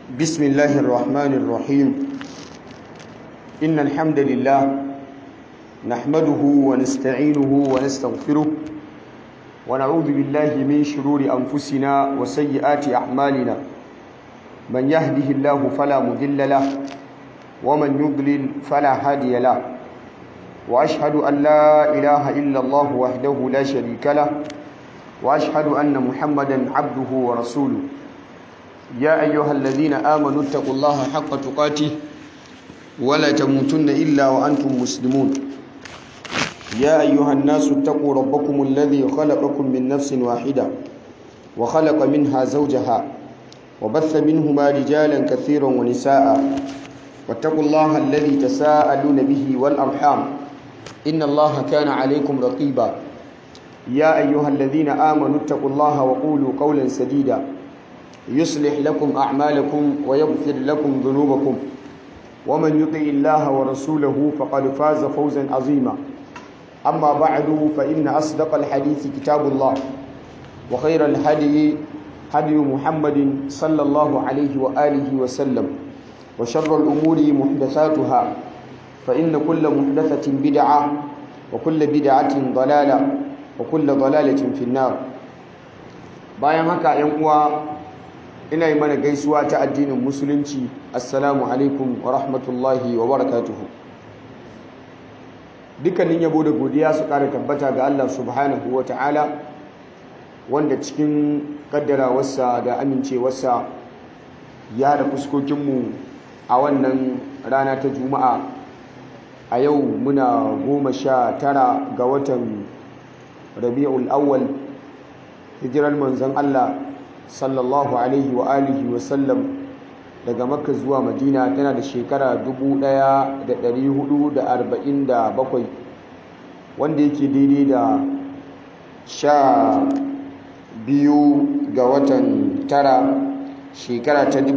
بسم الله الرحمن الرحيم إن الحمد لله نحمده ونستعينه ونستغفره ونعوذ بالله من شرور أنفسنا وسيئات أعمالنا من يهده الله فلا مضل له ومن يضلل فلا هادي له وأشهد أن لا إله إلا الله وحده لا شريك له وأشهد أن محمدا عبده ورسوله يا أيها الذين آمنوا اتقوا الله حق تقاته ولا تموتن إلا وأنتم مسلمون يا أيها الناس اتقوا ربكم الذي خلقكم من نفس واحدة وخلق منها زوجها وبث منهما رجالا كثيرا ونساء واتقوا الله الذي تساءلون به والأرحام إن الله كان عليكم رقيبا يا أيها الذين آمنوا اتقوا الله وقولوا قولا سديدا يصلح لكم أعمالكم ويغفر لكم ذنوبكم ومن يطع الله ورسوله فقد فاز فوزا عظيما أما بعد فإن أصدق الحديث كتاب الله وخير الهدي هدي محمد صلى الله عليه وآله وسلم وشر الأمور محدثاتها فإن كل محدثة بدعة وكل بدعة ضلالة وكل ضلالة في النار bayan haka ‘yan uwa ina yi mana gaisuwa ta addinin musulunci assalamu alaikum wa rahmatullahi wa barakatuhu dukkanin yabo da godiya su ƙara tabbata ga Allah subhanahu wa ta'ala wanda cikin ƙaddarawarsa da amincewarsa ya da fuskokinmu a wannan rana ta juma'a a yau muna goma sha tara ga watan rabi'ul awwal hijirar manzon Allah sallallahu alaihi wa alihi wa sallam daga makka zuwa madina tana da shekara 1447 wanda yake daidai da sha biyu ga watan tara shekara ta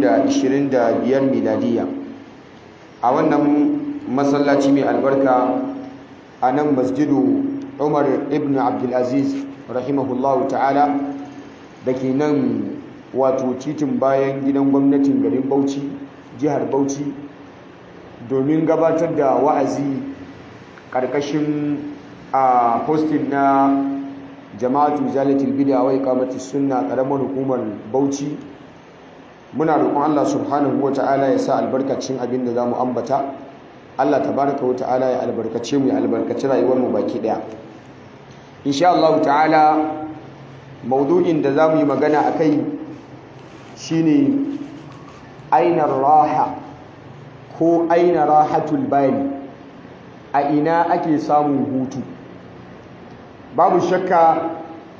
2025 miladiya a wannan masallaci mai albarka a nan masjidu umar ibn abdulaziz rahimahullahu ta'ala da ke nan wato titin bayan gidan gwamnatin garin bauchi jihar bauchi domin gabatar da wa'azi ƙarƙashin a postin na jama'atu zalatul bid'a wa iqamatus sunna ƙaramar hukumar bauchi muna roƙon Allah subhanahu wa ta'ala ya sa albarkacin abin da zamu ambata Allah tabaraka wa ta'ala ya albarkace mu ya albarkaci rayuwar mu baki daya insha Allah ta'ala maudu'in da za mu yi magana a kai shi ne ainar raha ko aina rahatul bali a ina ake samun hutu babu shakka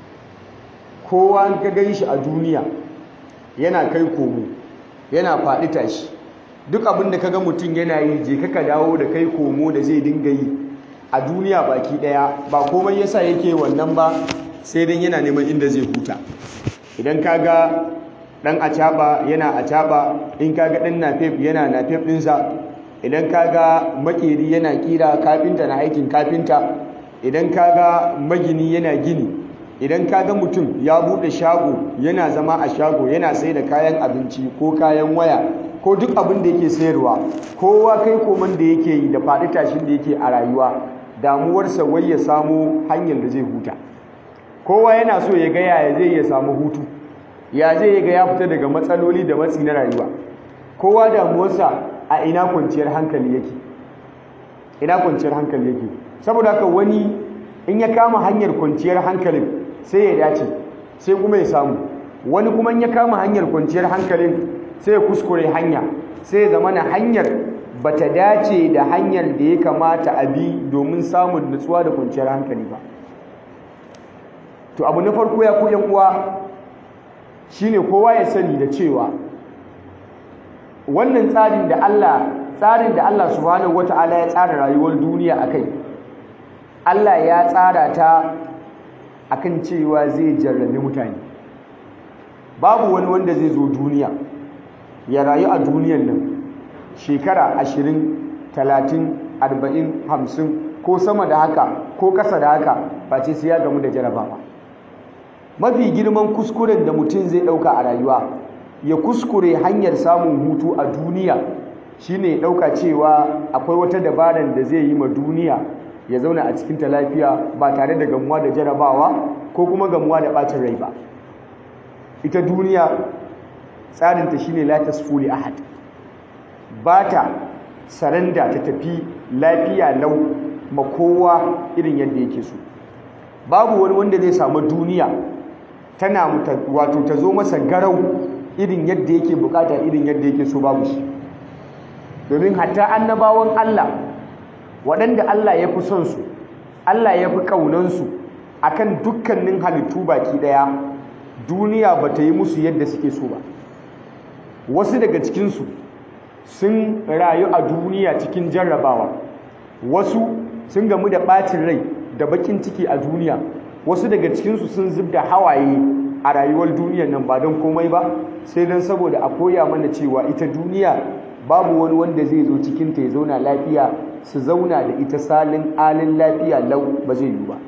kowa ka gan shi a duniya yana kai komo yana faɗi tashi duk abin da ka ga mutum yana yi je kaka dawo da kai komo da zai dinga yi a duniya baki ɗaya ba komai yasa yake wannan ba sai dan yana neman inda zai huta idan kaga dan acaba yana acaba in kaga dan nafef yana nafef dinsa idan kaga makeri yana kira kafinta na aikin kafinta idan kaga magini yana gini idan kaga mutum ya bude shago yana zama a shago yana sai da kayan abinci ko kayan waya ko duk abin da yake sayarwa kowa kai koman da yake yi da faɗi tashin da yake a rayuwa damuwarsa wai ya samu hanyar da zai huta kowa yana so ya ga yaya zai ya samu hutu ya zai ga ya fita daga matsaloli da matsi na rayuwa kowa damuwarsa a ina kwanciyar hankali yake ina kwanciyar hankali yake saboda haka wani in ya kama hanyar kwanciyar hankalin sai ya dace sai kuma ya samu wani kuma in ya kama hanyar kwanciyar hankalin sai ya kuskure hanya sai ya zama na hanyar bata dace da hanyar da ya kamata a bi domin samun nutsuwa da kwanciyar hankali ba to abu na farko ya ku yan uwa shine kowa ya sani da cewa wannan tsarin da Allah tsarin da Allah subhanahu wataala ya tsara rayuwar duniya akai Allah ya tsara ta akan cewa zai jarrabe mutane babu wani wanda zai zo duniya ya rayu a duniyan nan shekara ashirin talatin arba'in hamsin ko sama da haka ko ƙasa da haka ba ce sai ya gamu da jarabawa mafi girman kuskuren da mutum zai ɗauka a rayuwa ya kuskure hanyar samun hutu a duniya shine ɗauka cewa akwai wata dabarar da zai yi ma duniya ya zauna a cikinta lafiya ba tare da gamuwa da jarabawa ko kuma gamuwa da ɓacin rai ba ita duniya tsarinta shine la tasfuli ahad ba ta saranda ta tafi lafiya lau ma kowa irin yadda yake so babu wani wanda zai samu duniya tana wato ta zo masa garau irin yadda yake bukata irin yadda yake so babu shi domin hatta annabawan Allah waɗanda Allah ya fi son su Allah ya fi ƙaunansu akan dukkanin halittu baki ɗaya duniya ba ta yi musu yadda suke so ba wasu daga cikinsu sun rayu a duniya cikin jarrabawa wasu sun gamu da ɓacin rai da bakin ciki a duniya wasu daga cikinsu sun zub da hawaye a rayuwar duniyar nan ba don komai ba sai don saboda a koya mana cewa ita duniya babu wani wanda zai zo cikinta ya zauna lafiya su zauna da ita salin alin lafiya lau ba zai yi ba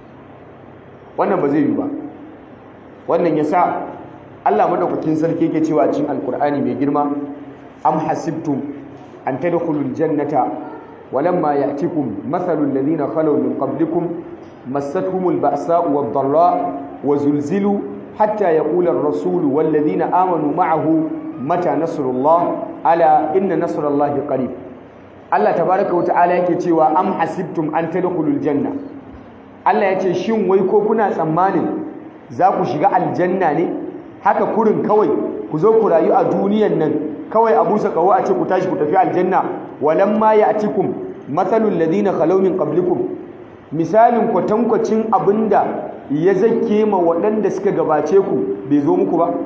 wannan ba zai yi ba wannan ya sa Allah madaukakin sarki yake cewa cikin alkur'ani mai girma am hasibtum an tadkhulul jannata walamma ya'tikum mathalul ladina khalaw min qablikum massatuhumul ba'sa'u wad-dharra wa zulzilu hatta yaqula ar-rasul wal ladina amanu ma'ahu mata nasrullah ala inna nasrallahi qarib Allah tabaaraka wa ta'ala yake cewa am hasibtum an tadkhulul janna Allah yace shin wai ko kuna tsammanin za ku shiga aljanna ne haka kurin kawai ku zo ku rayu a duniyan nan kawai a busa kawo a ce ku tashi ku tafi aljanna walamma ya'tikum mathalul ladina khalaw min qablikum misalin kwatankwacin abinda ya zake ma waɗanda suka gabace ku bai zo muku ba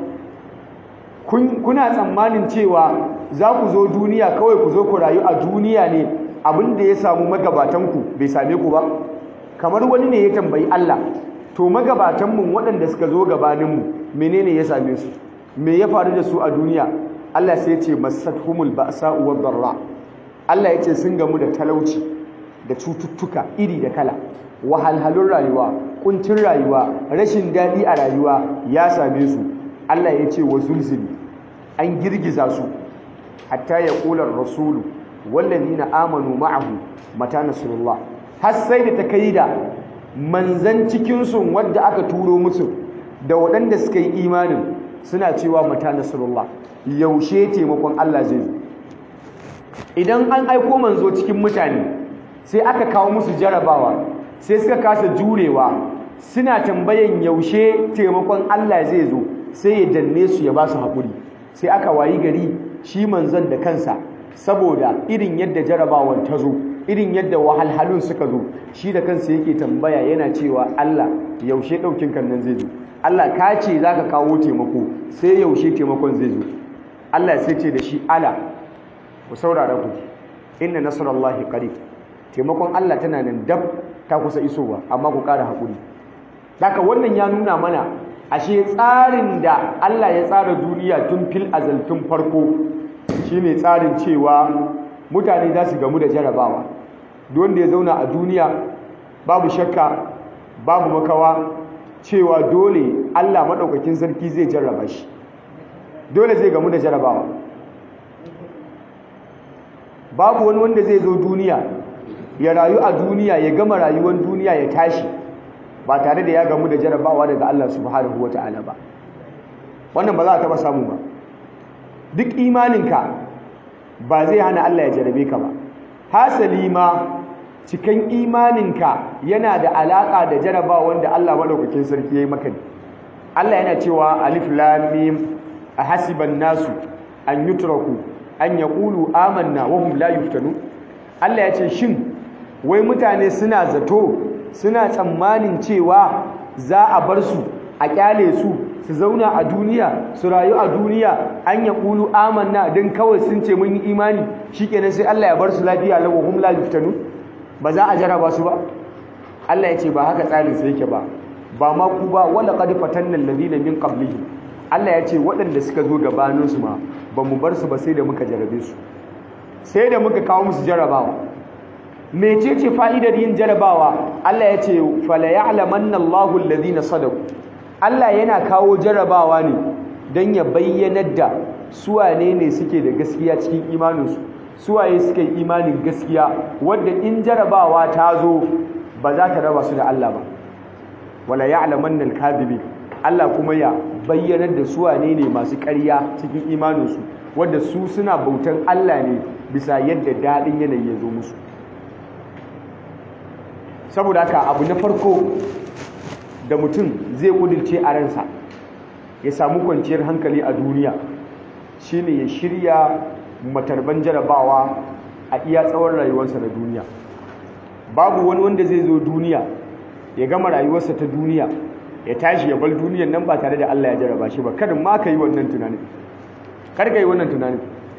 kuna tsammanin cewa za ku zo duniya kawai ku zo ku rayu a duniya ne abinda ya samu magabatanku bai same ku ba kamar wani ne ya tambayi Allah to magabatanmu waɗanda suka zo gabaninmu menene ya same su me ya faru da su a duniya Allah sai ya ce masathumul ba'sa'u wad darra Allah ya ce sun gamu da talauci da cututtuka iri da kala wahalhalun rayuwa kuncin rayuwa rashin daɗi a rayuwa ya same su Allah ya ce wa zulzili an girgiza su hatta ya ƙular rasulu wallazina amanu ma'ahu mata nasrullah har sai da ta kai da manzan cikinsu wadda aka turo musu da waɗanda suka yi imanin suna cewa mata nasrullah yaushe taimakon Allah zai zo idan an aiko manzo cikin mutane sai aka kawo musu jarabawa sai suka kasa jurewa suna tambayan yaushe taimakon Allah zai zo sai ya danne su ya ba su haƙuri sai aka wayi gari shi manzon da kansa saboda irin yadda jarabawan ta zo irin yadda wahalhalun suka zo shi da kansa yake tambaya yana cewa Allah yaushe ɗaukin kan nan zai zo Allah ka ce za ka kawo taimako sai yaushe taimakon zai zo Allah sai ce da shi ala ku saurara ku inna nasarallahi qarib taimakon Allah tana nan dab ta kusa isowa amma ku ƙara haƙuri haka wannan ya nuna mana ashe tsarin da Allah ya tsara duniya tun fil azal tun farko shine tsarin cewa mutane za su gamu da jarabawa duk wanda ya zauna a duniya babu shakka babu makawa cewa dole Allah maɗaukakin sarki zai jarraba shi dole zai gamu da jarabawa babu wani wanda zai zo duniya ya rayu a duniya ya gama rayuwar duniya ya tashi ba tare da ya gamu da jarabawa daga Allah subhanahu ta'ala ba wannan ba za a taba samu ba duk imaninka ba zai hana Allah ya jarabe ka ba hasali ma cikin imaninka yana da alaka da jarabawan da Allah madaukakin sarki yayi maka Allah yana cewa alif lam mim ahasiban nasu an yutraku an yaqulu amanna wa hum la yuftanun Allah ya ce shin wai mutane suna zato suna tsammanin cewa za a bar su a kyale su su zauna a duniya su rayu a duniya an ya ƙulu amanna don kawai sun ce mun yi imani shikenan sai Allah ya bar su lafiya lau hum la yuftanu ba za a jaraba su ba Allah ya ce ba haka tsarin sa yake ba ba ma ku ba wala qad fatanna alladhina min qablihi Allah ya ce waɗanda suka zo gabanin su ma ba mu bar su ba sai da muka jarabe su sai da muka kawo musu jarabawa mecece fa'idar yin jarabawa Allah ya ce fala ya'lamanna Allahu alladhina sadaqu Allah yana kawo jarabawa ne don ya bayyanar da suwane ne suke da gaskiya cikin imaninsu suwaye suka yi imanin gaskiya wadda in jarabawa ta zo ba za ta raba su da Allah ba wala ya'lamanna al-kadhibi Allah kuma ya bayyanar da suwane ne masu ƙarya cikin imaninsu wadda su suna bautan Allah ne bisa yadda daɗin yanayi ya zo musu saboda haka abu na farko da mutum zai ƙudurce a ransa ya samu kwanciyar hankali a duniya shine ya shirya matarban jarabawa a iya tsawon rayuwarsa na duniya babu wani wanda zai zo duniya ya gama rayuwarsa ta duniya ya tashi ya bar duniyan nan ba tare da Allah ya jaraba shi ba kada ma ka yi wannan tunanin kar ka yi wannan tunanin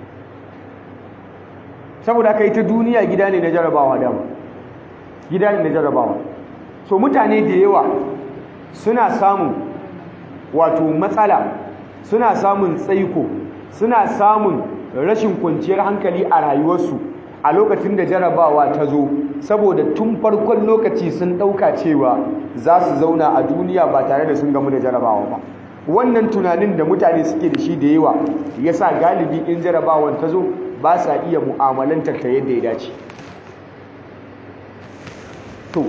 saboda aka yi ta duniya gida ne na jarabawa dama gida ne na jarabawa so mutane da yawa suna samun wato matsala suna samun tsaiko suna samun rashin kwanciyar hankali a rayuwarsu a lokacin da jarabawa ta zo saboda tun farkon lokaci sun ɗauka cewa za su zauna a duniya ba tare da sun gamu da jarabawa ba wannan tunanin da mutane suke da shi da yawa ya sa galibi in jarabawan ta zo ba sa iya mu'amalantar ta yadda ya dace to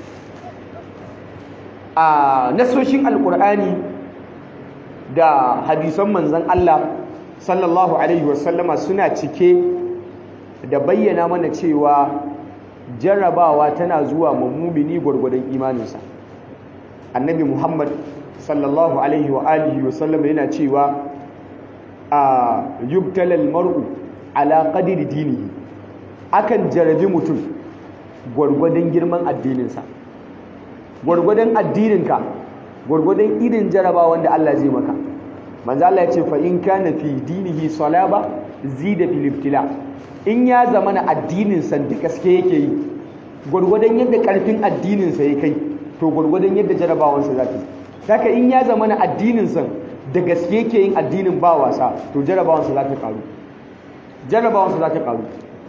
a nasoshin alkur'ani da hadisan manzan Allah sallallahu alaihi wasallama suna cike da bayyana mana cewa jarrabawa tana zuwa mummumini gwargwadon imaninsa annabi muhammad sallallahu alaihi wa alihi wasallama yana cewa a yubtalal mar'u ala qadri dinihi akan jarabi mutum gwargwadon girman addininsa gwargwadon addininka gwargwadon irin jarabawan da Allah zai maka manzo Allah ya ce fa in kana fi dinihi salaba zida fil ibtila in ya zamana addinin sa da gaske yake yi gwargwadon yadda karfin addinin sa ya kai to gwargwadon yadda jarabawan sa zata saka in ya zamana addinin sa da gaske yake yin addinin ba wasa to jarabawan sa zata karu jarabawan sa zata karu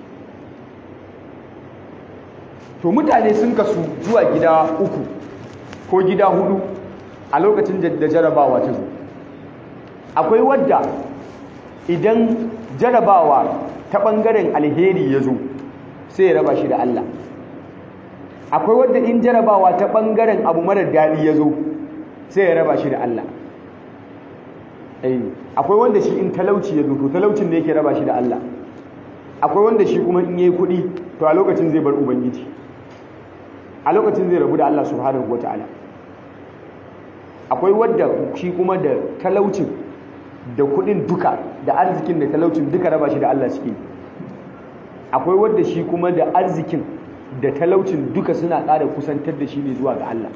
to mutane sun kasu zuwa gida uku ko gida hudu a lokacin da jarabawa ta zo akwai wadda idan jarabawa ta ɓangaren alheri ya zo sai ya raba shi da Allah akwai wadda in jarabawa ta ɓangaren abu marar daɗi ya zo sai ya raba shi da Allah akwai wanda shi in talauci ya zo to talaucin da yake raba shi da Allah akwai wanda shi kuma in yayi kuɗi to a lokacin zai bar ubangiji a lokacin zai rabu da Allah subhanahu wataala akwai wadda shi kuma da talaucin da kudin duka da arzikin da talaucin duka raba shi da Allah suke akwai wadda shi kuma da arzikin da talaucin duka suna ƙara kusantar da shi ne zuwa ga Allah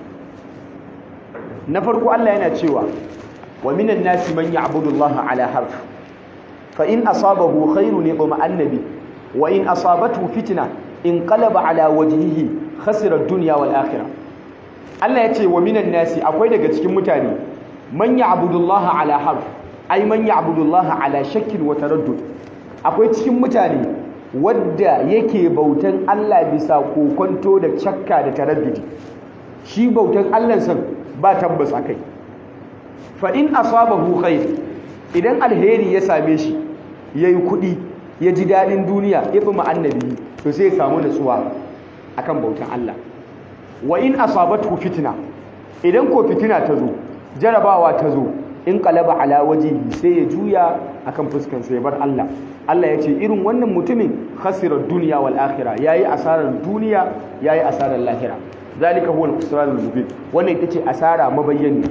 na farko Allah yana cewa wa minan nasi man ya'budu Allah ala harf fa in asabahu khairun yatma'anna bi wa in asabatu fitna inqalaba ala wajhihi khasira ad-dunya wal akhirah Allah ya ce wa minan nasi akwai daga cikin mutane man ya'budullaha ala harf ai man ya'budullaha ala shakkin wa taraddud akwai cikin mutane wadda yake bautan Allah bisa kokonto da shakka da taraddudi shi bautan Allah san ba tabbas akai fa in asabahu khair idan alheri ya same shi yayi kudi ya ji dadin duniya ya fi annabi to sai ya samu nutsuwa akan bautan Allah wa in asabatu fitna idan ko fitina ta zo jarabawa ta zo in qalaba ala wajhihi sai ya juya akan fuskan sa ya bar Allah Allah ya ce irin wannan mutumin khasira dunya wal akhirah yayi asarar duniya yayi asarar lahira zalika huwa al-khusranul mubin wannan ita ce asara mabayyani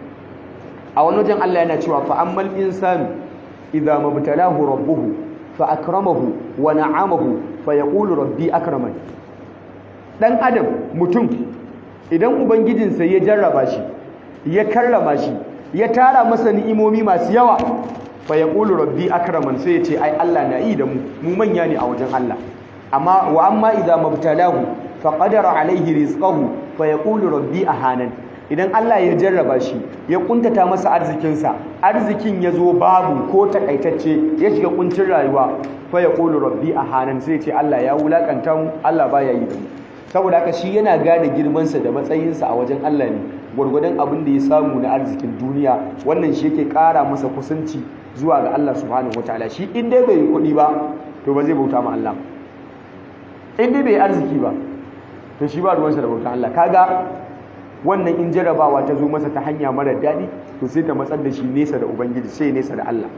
a wani wajen Allah yana cewa fa ammal insanu idza mabtalahu rabbuhu fa akramahu wa na'amahu fa yaqulu rabbi akramani dan adam mutum idan ubangijinsa ya jarraba shi ya karrama shi ya tara masa ni'imomi masu yawa fa yaqulu rabbi akraman sai ya ce ai Allah na yi da mu mu manya ne a wajen Allah amma wa amma idza mabtalahu fa qadara alaihi rizqahu fa yaqulu rabbi ahanan idan Allah ya jarraba shi ya kuntata masa arzikinsa arzikin ya zo babu ko takaitacce ya shiga kuncin rayuwa fa yaqulu rabbi ahanan sai ya ce Allah ya wulakanta mu Allah baya yi da mu saboda haka shi yana gane girmansa da matsayinsa a wajen Allah ne gwargwadon abin da ya samu na arzikin duniya wannan shi yake ƙara masa kusanci zuwa ga Allah subhanahu wataala shi in dai bai yi kuɗi ba to ba zai bauta ma Allah in dai bai arziki ba to shi ba ruwansa da bautan Allah kaga wannan in jarabawa ta zo masa ta hanya mara daɗi to sai ta matsar da shi nesa da ubangiji sai nesa da Allah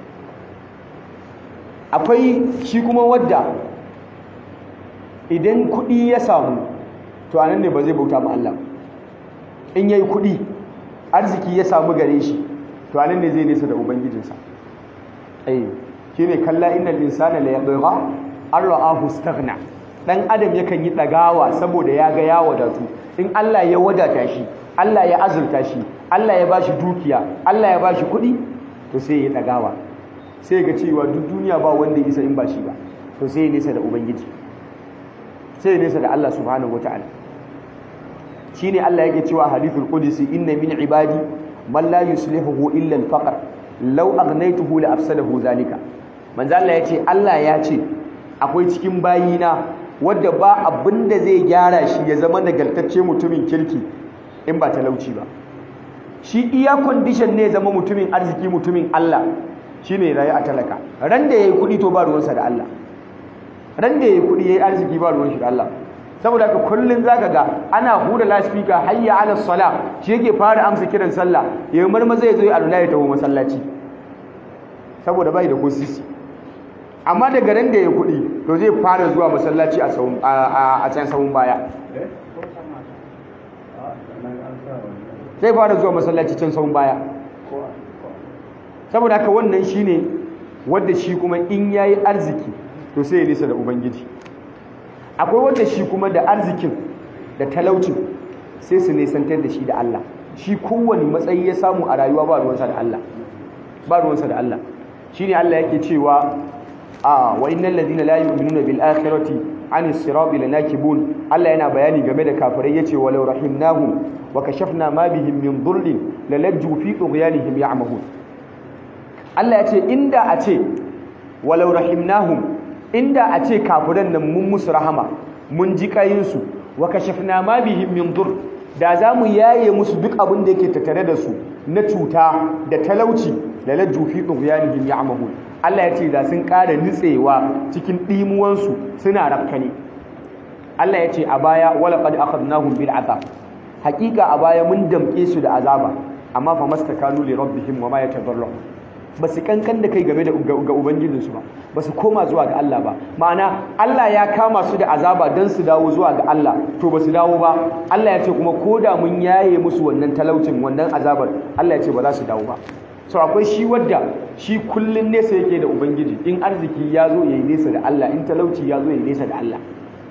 akwai shi kuma wadda idan kuɗi ya samu to anan ne ba zai bauta ma Allah in yayi kuɗi arziki ya samu gare shi to anan ne zai nesa da ubangijinsa eh shine kalla innal insana la yabgha an ra'ahu istaghna dan adam yakan yi dagawa saboda ya ga ya wadatu in Allah ya wadata shi Allah ya azurta shi Allah ya bashi dukiya Allah ya bashi kuɗi to sai ya dagawa sai ga cewa duk duniya ba wanda ya isa in ba shi ba to sai ya nesa da ubangiji sai ya nesa da Allah subhanahu wataala shine Allah yake cewa hadithul qudsi inna min ibadi man la yuslihu illa al-faqr law aghnaytuhu la afsadahu zalika manzo Allah yace Allah ya ce akwai cikin bayina wadda ba abinda zai gyara shi ya zama nagaltacce mutumin kirki in ba talauci ba shi iya condition ne zama mutumin arziki mutumin Allah shine rayu a talaka ran da yayi kudi to ba ruwansa da Allah ran da yayi kudi yayi arziki ba ruwan shi da Allah saboda haka kullun zaka ga ana hura lasfika hayya ala sala shi yake fara amsa kiran sallah yayin marma zai zo ya alula ya tawo masallaci saboda bai da kosisi amma daga ran da ya kuɗi to zai fara zuwa masallaci a sawun a can sawun baya zai fara zuwa masallaci can sawun baya saboda haka wannan shine wanda shi kuma in yayi arziki to sai ya nisa da ubangiji akwai wanda shi kuma da arzikin da talaucin sai su nisantar da shi da Allah shi kowane matsayi ya samu a rayuwa ba ruwansa da Allah ba ruwansa da Allah shine Allah yake cewa a wa innal ladina la yu'minuna bil akhirati an sirati lanakibun Allah yana bayani game da kafirai yace walau rahimnahum wa kashafna ma bihim min dhurrin lalajju fi tughyanihim ya'mahun Allah yace inda a ce walau rahimnahum inda a ce kafiran nan mun musu rahama mun ji kayinsu wa kashafna ma bihim min dur da za mu yaye musu duk abin da yake tattare da su na cuta da talauci da lajju fi tughyanihim ya'mahun Allah ya ce da sun ƙara nitsewa cikin ɗimuwansu suna rafkane Allah ya ce a baya wala qad akhadnahum bil azab haƙiƙa a baya mun damƙe su da azaba amma fa mastakanu li rabbihim wa ma yatadarrun ba su kankan da kai game da ga ubangijinsu ba ba su koma zuwa ga Allah ba ma'ana Allah ya kama su da azaba don su dawo zuwa ga Allah to ba su dawo ba Allah ya ce kuma ko da mun yaye musu wannan talaucin wannan azabar Allah ya ce ba za su dawo ba so akwai shi wadda shi kullun nesa yake da ubangiji in arziki ya zo yayi nesa da Allah in talauci ya zo yayi nesa da Allah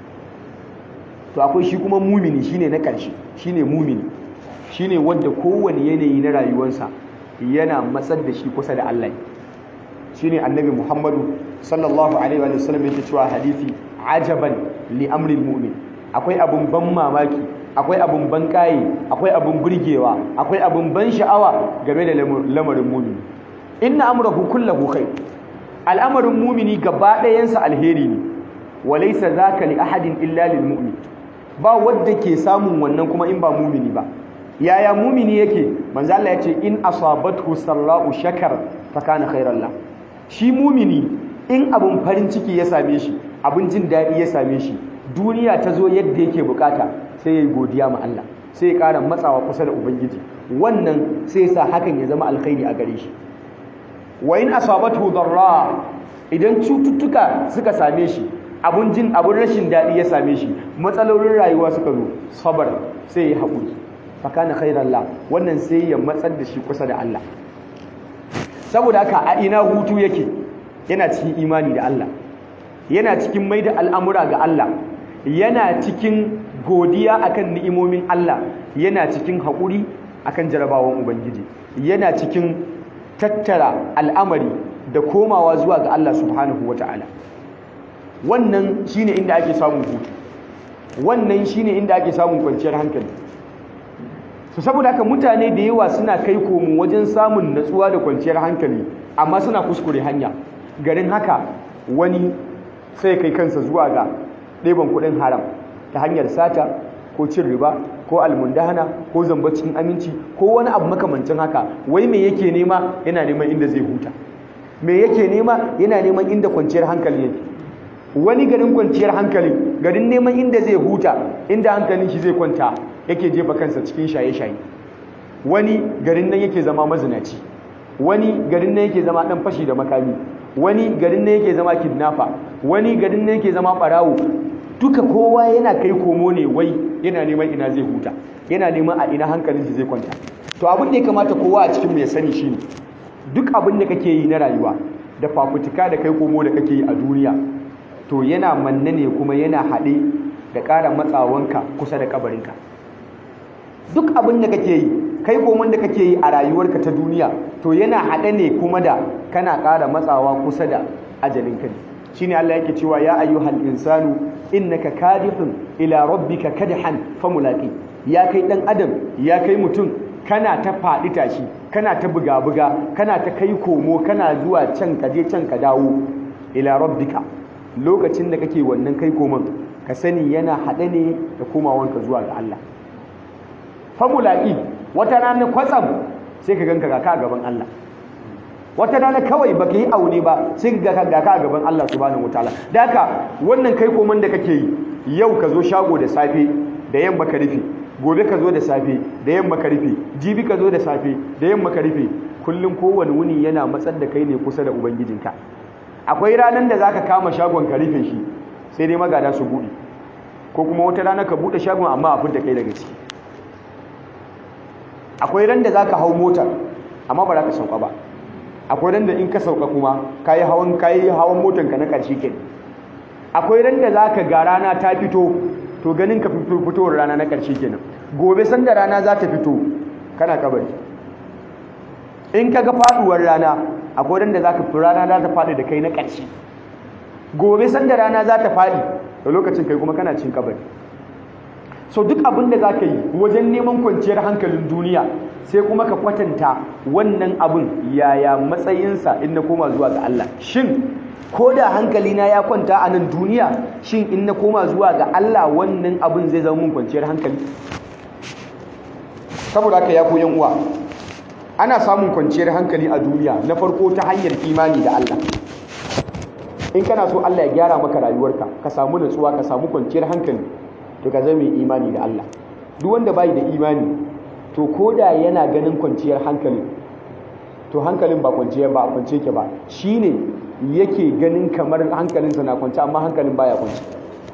to akwai shi kuma mumini shine na ƙarshe shine mumini shine wanda kowane yanayi na rayuwarsa yana matsar da shi kusa da Allah shine annabi Muhammadu sallallahu alaihi wa sallam yake cewa hadisi ajaban li amril mu'min akwai abun ban mamaki akwai abun ban kayi akwai abun burgewa akwai abun ban sha'awa game da lamarin mu'mini inna amrahu kullahu khair al'amarin mu'mini gaba ɗayansa alheri ne walaysa zaka li ahadin illa lil mu'min ba wanda ke samun wannan kuma in ba mu'mini ba yaya mumini yake manzo Allah yace in asabathu sarra'u shakar fa kana khairan la shi mumini in abun farin ciki ya same shi abun jin dadi ya same shi duniya ta zo yadda yake bukata sai yayi godiya ma Allah sai ya ƙara matsawa kusa da ubangiji wannan sai sa hakan ya zama alkhairi a gare shi wa in asabathu darra idan cututtuka suka same shi abun jin abun rashin dadi ya same shi matsalolin rayuwa suka zo sabar sai ya haƙuri fakana khairan la wannan sai ya matsar da shi kusa da Allah saboda haka a ina hutu yake yana cikin imani da Allah yana cikin mai da al'amura ga Allah yana cikin godiya akan ni'imomin Allah yana cikin haƙuri akan jarabawan ubangiji yana cikin tattara al'amari da komawa zuwa ga Allah subhanahu wata'ala wannan shine inda ake samun hutu wannan shine inda ake samun kwanciyar hankali su saboda haka mutane da yawa suna kai komo wajen samun natsuwa da kwanciyar hankali amma suna kuskure hanya garin haka wani sai kai kansa zuwa ga ɗeban kuɗin haram ta hanyar sata ko cin riba ko almundahana ko zamba cikin aminci ko wani abu makamancin haka wai me yake nema yana neman inda zai huta me yake nema yana neman inda kwanciyar hankali yake wani garin kwanciyar hankali garin neman inda zai huta inda hankalin shi zai kwanta yake jefa kansa cikin shaye-shaye wani garin nan yake zama mazinaci wani garin nan yake zama dan fashi da makami wani garin nan yake zama kidnapper wani garin nan yake zama barawo duka kowa yana kai komo ne wai yana neman ina zai huta yana neman a ina hankalin shi zai kwanta to abin da ya kamata kowa a cikin mu ya sani shine duk abin da kake yi na rayuwa da fafutuka da kai komo da kake yi a duniya to yana manne ne kuma yana haɗe da ƙara matsawanka kusa da kabarinka duk abin da kake yi kai komon da kake yi a rayuwarka ta duniya to yana haɗe ne kuma da kana ƙara matsawa kusa da ajalinka ne shine Allah yake cewa ya ayyuhal insanu innaka kadihun ila rabbika kadhan famulaqi ya kai dan adam ya kai mutum kana ta faɗi tashi kana ta buga-buga kana ta kai komo kana zuwa can ka je can ka dawo ila rabbika lokacin da kake wannan kai koman ka sani yana haɗe ne da komawanka zuwa ga Allah famulaki wata rana kwatsam sai ka ganka gaka a gaban Allah wata rana kawai baka yi aure ba sai ka gaka a gaban Allah subhanahu wataala da haka wannan kai koman da kake yi yau ka zo shago da safe da yamma ka rufe gobe ka zo da safe da yamma ka rufe jibi ka zo da safe da yamma ka rufe kullum kowane wuni yana matsar da kai ne kusa da ubangijinka akwai ranar da zaka kama shagon ka rufe shi sai dai magada su buɗe ko kuma wata rana ka buɗe shagon amma a fidda kai daga ciki akwai ran da zaka hau motar amma ba za ka sauka ba akwai ran da in ka sauka kuma kayi hawan kayi hawan motar ka na ƙarshe kenan akwai ran da zaka ga rana ta fito to ganin ka fitowar rana na ƙarshe kenan gobe sanda rana za ta fito kana kabari in ka ga faduwar rana akwai ran da za ka fi rana za ta faɗi da kai na ƙarshe gobe sanda rana za ta faɗi da lokacin kai kuma kana cin kabari so duk abin da za ka yi wajen neman kwanciyar hankalin duniya sai kuma ka kwatanta wannan abin yaya matsayinsa in na koma zuwa ga Allah shin ko da hankalina ya kwanta a nan duniya shin in na koma zuwa ga Allah wannan abin zai zama mun kwanciyar hankali saboda haka ya koyan uwa ana samun kwanciyar hankali a duniya na farko ta hanyar imani da Allah in kana so Allah ya gyara maka rayuwarka ka samu nutsuwa ka samu kwanciyar hankali to ka zama imani da Allah duk wanda bai da imani to koda yana ganin kwanciyar hankali to hankalin ba kwanciyar ba kwance ke ba shine yake ganin kamar hankalinsa na kwance amma hankalin baya kwance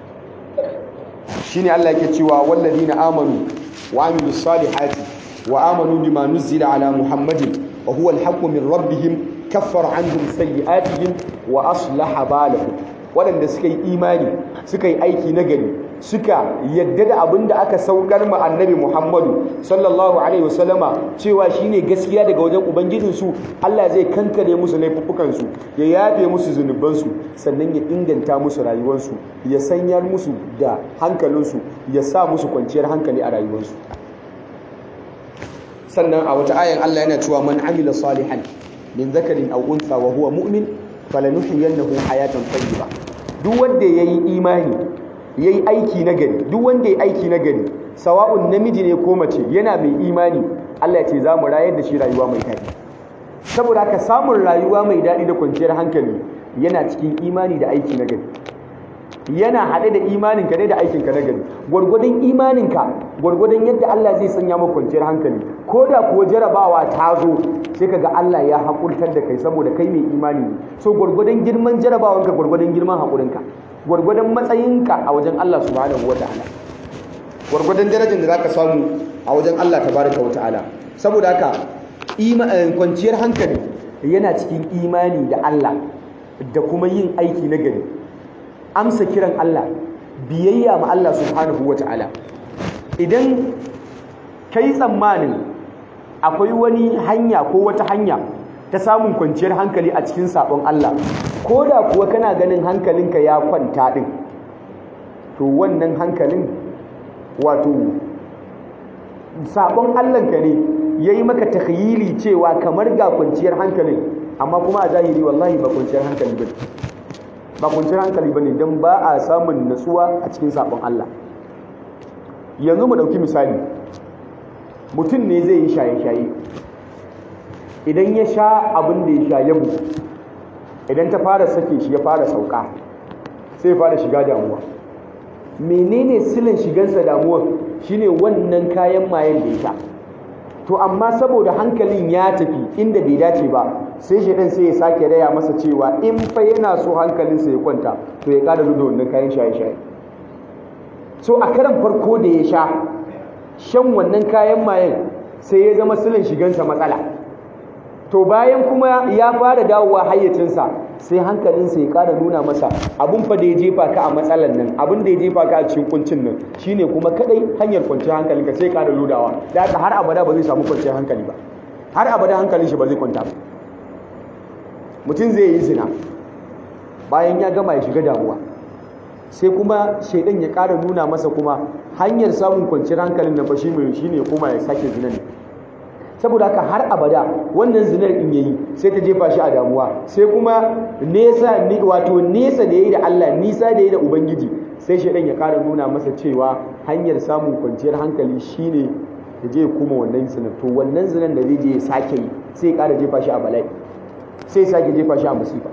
shine Allah yake cewa walladina amanu wa amilus salihati wa amanu bima nuzila ala muhammadin wa huwa alhaqqu min rabbihim kaffara anhum sayyi'atihim wa aslaha balahum waɗanda suka yi imani suka yi aiki na gari suka yadda da abin da aka saukar ma annabi Muhammadu sallallahu alaihi wasallama cewa shine gaskiya daga wajen ubangijinsu Allah zai kankare musu laifuffukansu ya yafe musu zunubansu sannan ya inganta musu rayuwarsu ya sanyar musu da hankalinsu ya sa musu kwanciyar hankali a rayuwarsu sannan a wata ayan Allah yana cewa man amila salihan min zakarin aw untha wa huwa mu'min falanuhyiyannahu hayatan tayyiba duk wanda yayi imani yayi aiki na gari duk wanda yayi aiki na gari sawa'un namiji ne ko mace yana mai imani Allah ya ce za mu rayar da shi rayuwa mai daɗi saboda haka samun rayuwa mai daɗi da kwanciyar hankali yana cikin imani da aiki na gari yana haɗe da imaninka ne da aikinka na gari gwargwadon imaninka gwargwadon yadda Allah zai sanya maka kwanciyar hankali ko da kuwa jarabawa ta zo sai kaga Allah ya haƙurtar da kai saboda kai mai imani ne so gwargwadon girman jarabawanka gwargwadon girman haƙurinka gwargwadon matsayinka a wajen Allah subhanahu wataala gwargwadon darajar da zaka samu a wajen Allah tabaraka wataala saboda haka kwanciyar hankali yana cikin imani da Allah da kuma yin aiki na gari amsa kiran Allah biyayya ma Allah subhanahu wataala idan kai tsammanin akwai wani hanya ko wata hanya ta samun kwanciyar hankali a cikin sabon Allah ko da kuwa kana ganin hankalinka ya kwanta din to wannan hankalin wato sabon Allahnka ne yayi maka takhyili cewa kamar ga kwanciyar hankalin amma kuma a zahiri wallahi ba kwanciyar hankali bane ba kwanciyar hankali bane dan ba a samun natsuwa a cikin sabon Allah yanzu mu ɗauki misali mutum ne zai yi shaye-shaye idan ya sha abin da ya sha ya bugu idan ta fara sake shi ya fara sauka sai ya fara shiga damuwa menene silin shigansa damuwar shine wannan kayan mayen da ya sha to amma saboda hankalin ya tafi inda bai dace ba sai shaidan sai ya sake raya masa cewa in fa yana so hankalinsa ya kwanta to ya kada da wannan kayan shaye-shaye so a karan farko da ya sha shan wannan kayan mayen sai ya zama silin shigansa matsala to bayan kuma ya fara dawowa hayyacinsa sai hankalinsa ya ƙara nuna masa abin fa da ya jefa ka a matsalan nan abin da ya jefa ka a cikin kuncin nan shine kuma kadai hanyar kwanciyar hankalinka sai ƙara lodawa da haka har abada ba zai samu kwanciyar hankali ba har abada hankalin shi ba zai kwanta ba mutum zai yi zina bayan ya gama ya shiga damuwa sai kuma shaidan ya ƙara nuna masa kuma hanyar samun kwanciyar hankalin nan ba shi mai shine kuma ya sake zina ne saboda haka har abada wannan zinar in yayi sai ta jefa shi a damuwa sai kuma nesa wato nesa da yayi da Allah nisa da yayi da ubangiji sai shedan ya ƙara nuna masa cewa hanyar samun kwanciyar hankali shine ya je kuma wannan zinar to wannan zinar da zai je ya sake yi sai ya ƙara jefa shi a bala'i sai ya sake jefa shi a musifa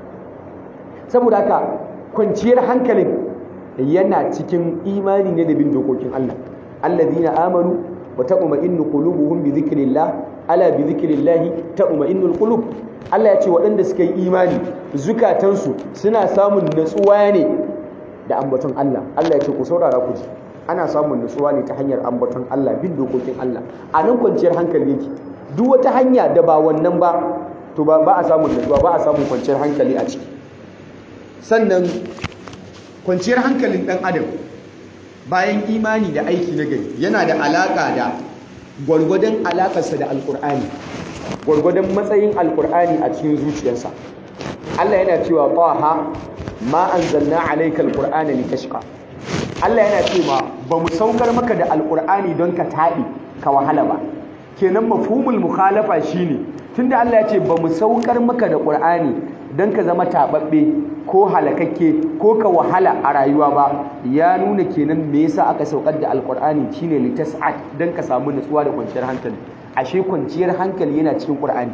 saboda haka kwanciyar hankalin yana cikin imani ne da bin dokokin Allah alladhina amanu wa taqma'innu qulubuhum bi dhikrillah ala bi dhikrillah taqma'innul qulub Allah ya ce waɗanda suka yi imani zukatansu suna samun natsuwa ne da ambaton Allah Allah ya ce ku saurara ku ji ana samun natsuwa ne ta hanyar ambaton Allah bin dokokin Allah a nan kwanciyar hankali yake duk wata hanya da ba wannan ba to ba a samun natsuwa ba a samun kwanciyar hankali a ciki sannan kwanciyar hankalin ɗan adam bayan imani da aiki na gari yana da alaƙa da gwargwadon alaƙarsa da alƙur'ani gwargwadon matsayin alƙur'ani a cikin zuciyarsa Allah yana cewa taha ma anzalna alayka alqur'ana litashqa Allah yana cewa ba mu saukar maka da alƙur'ani don ka taɗi ka wahala ba kenan mafhumul mukhalafa shine tunda Allah ya ce ba mu saukar maka da ƙur'ani don ka zama taɓaɓɓe ko halakakke ko ka wahala a rayuwa ba ya nuna kenan me yasa aka saukar da alqur'ani shine litas'at don ka samu nutsuwa da kwanciyar hankali ashe kwanciyar hankali yana cikin qur'ani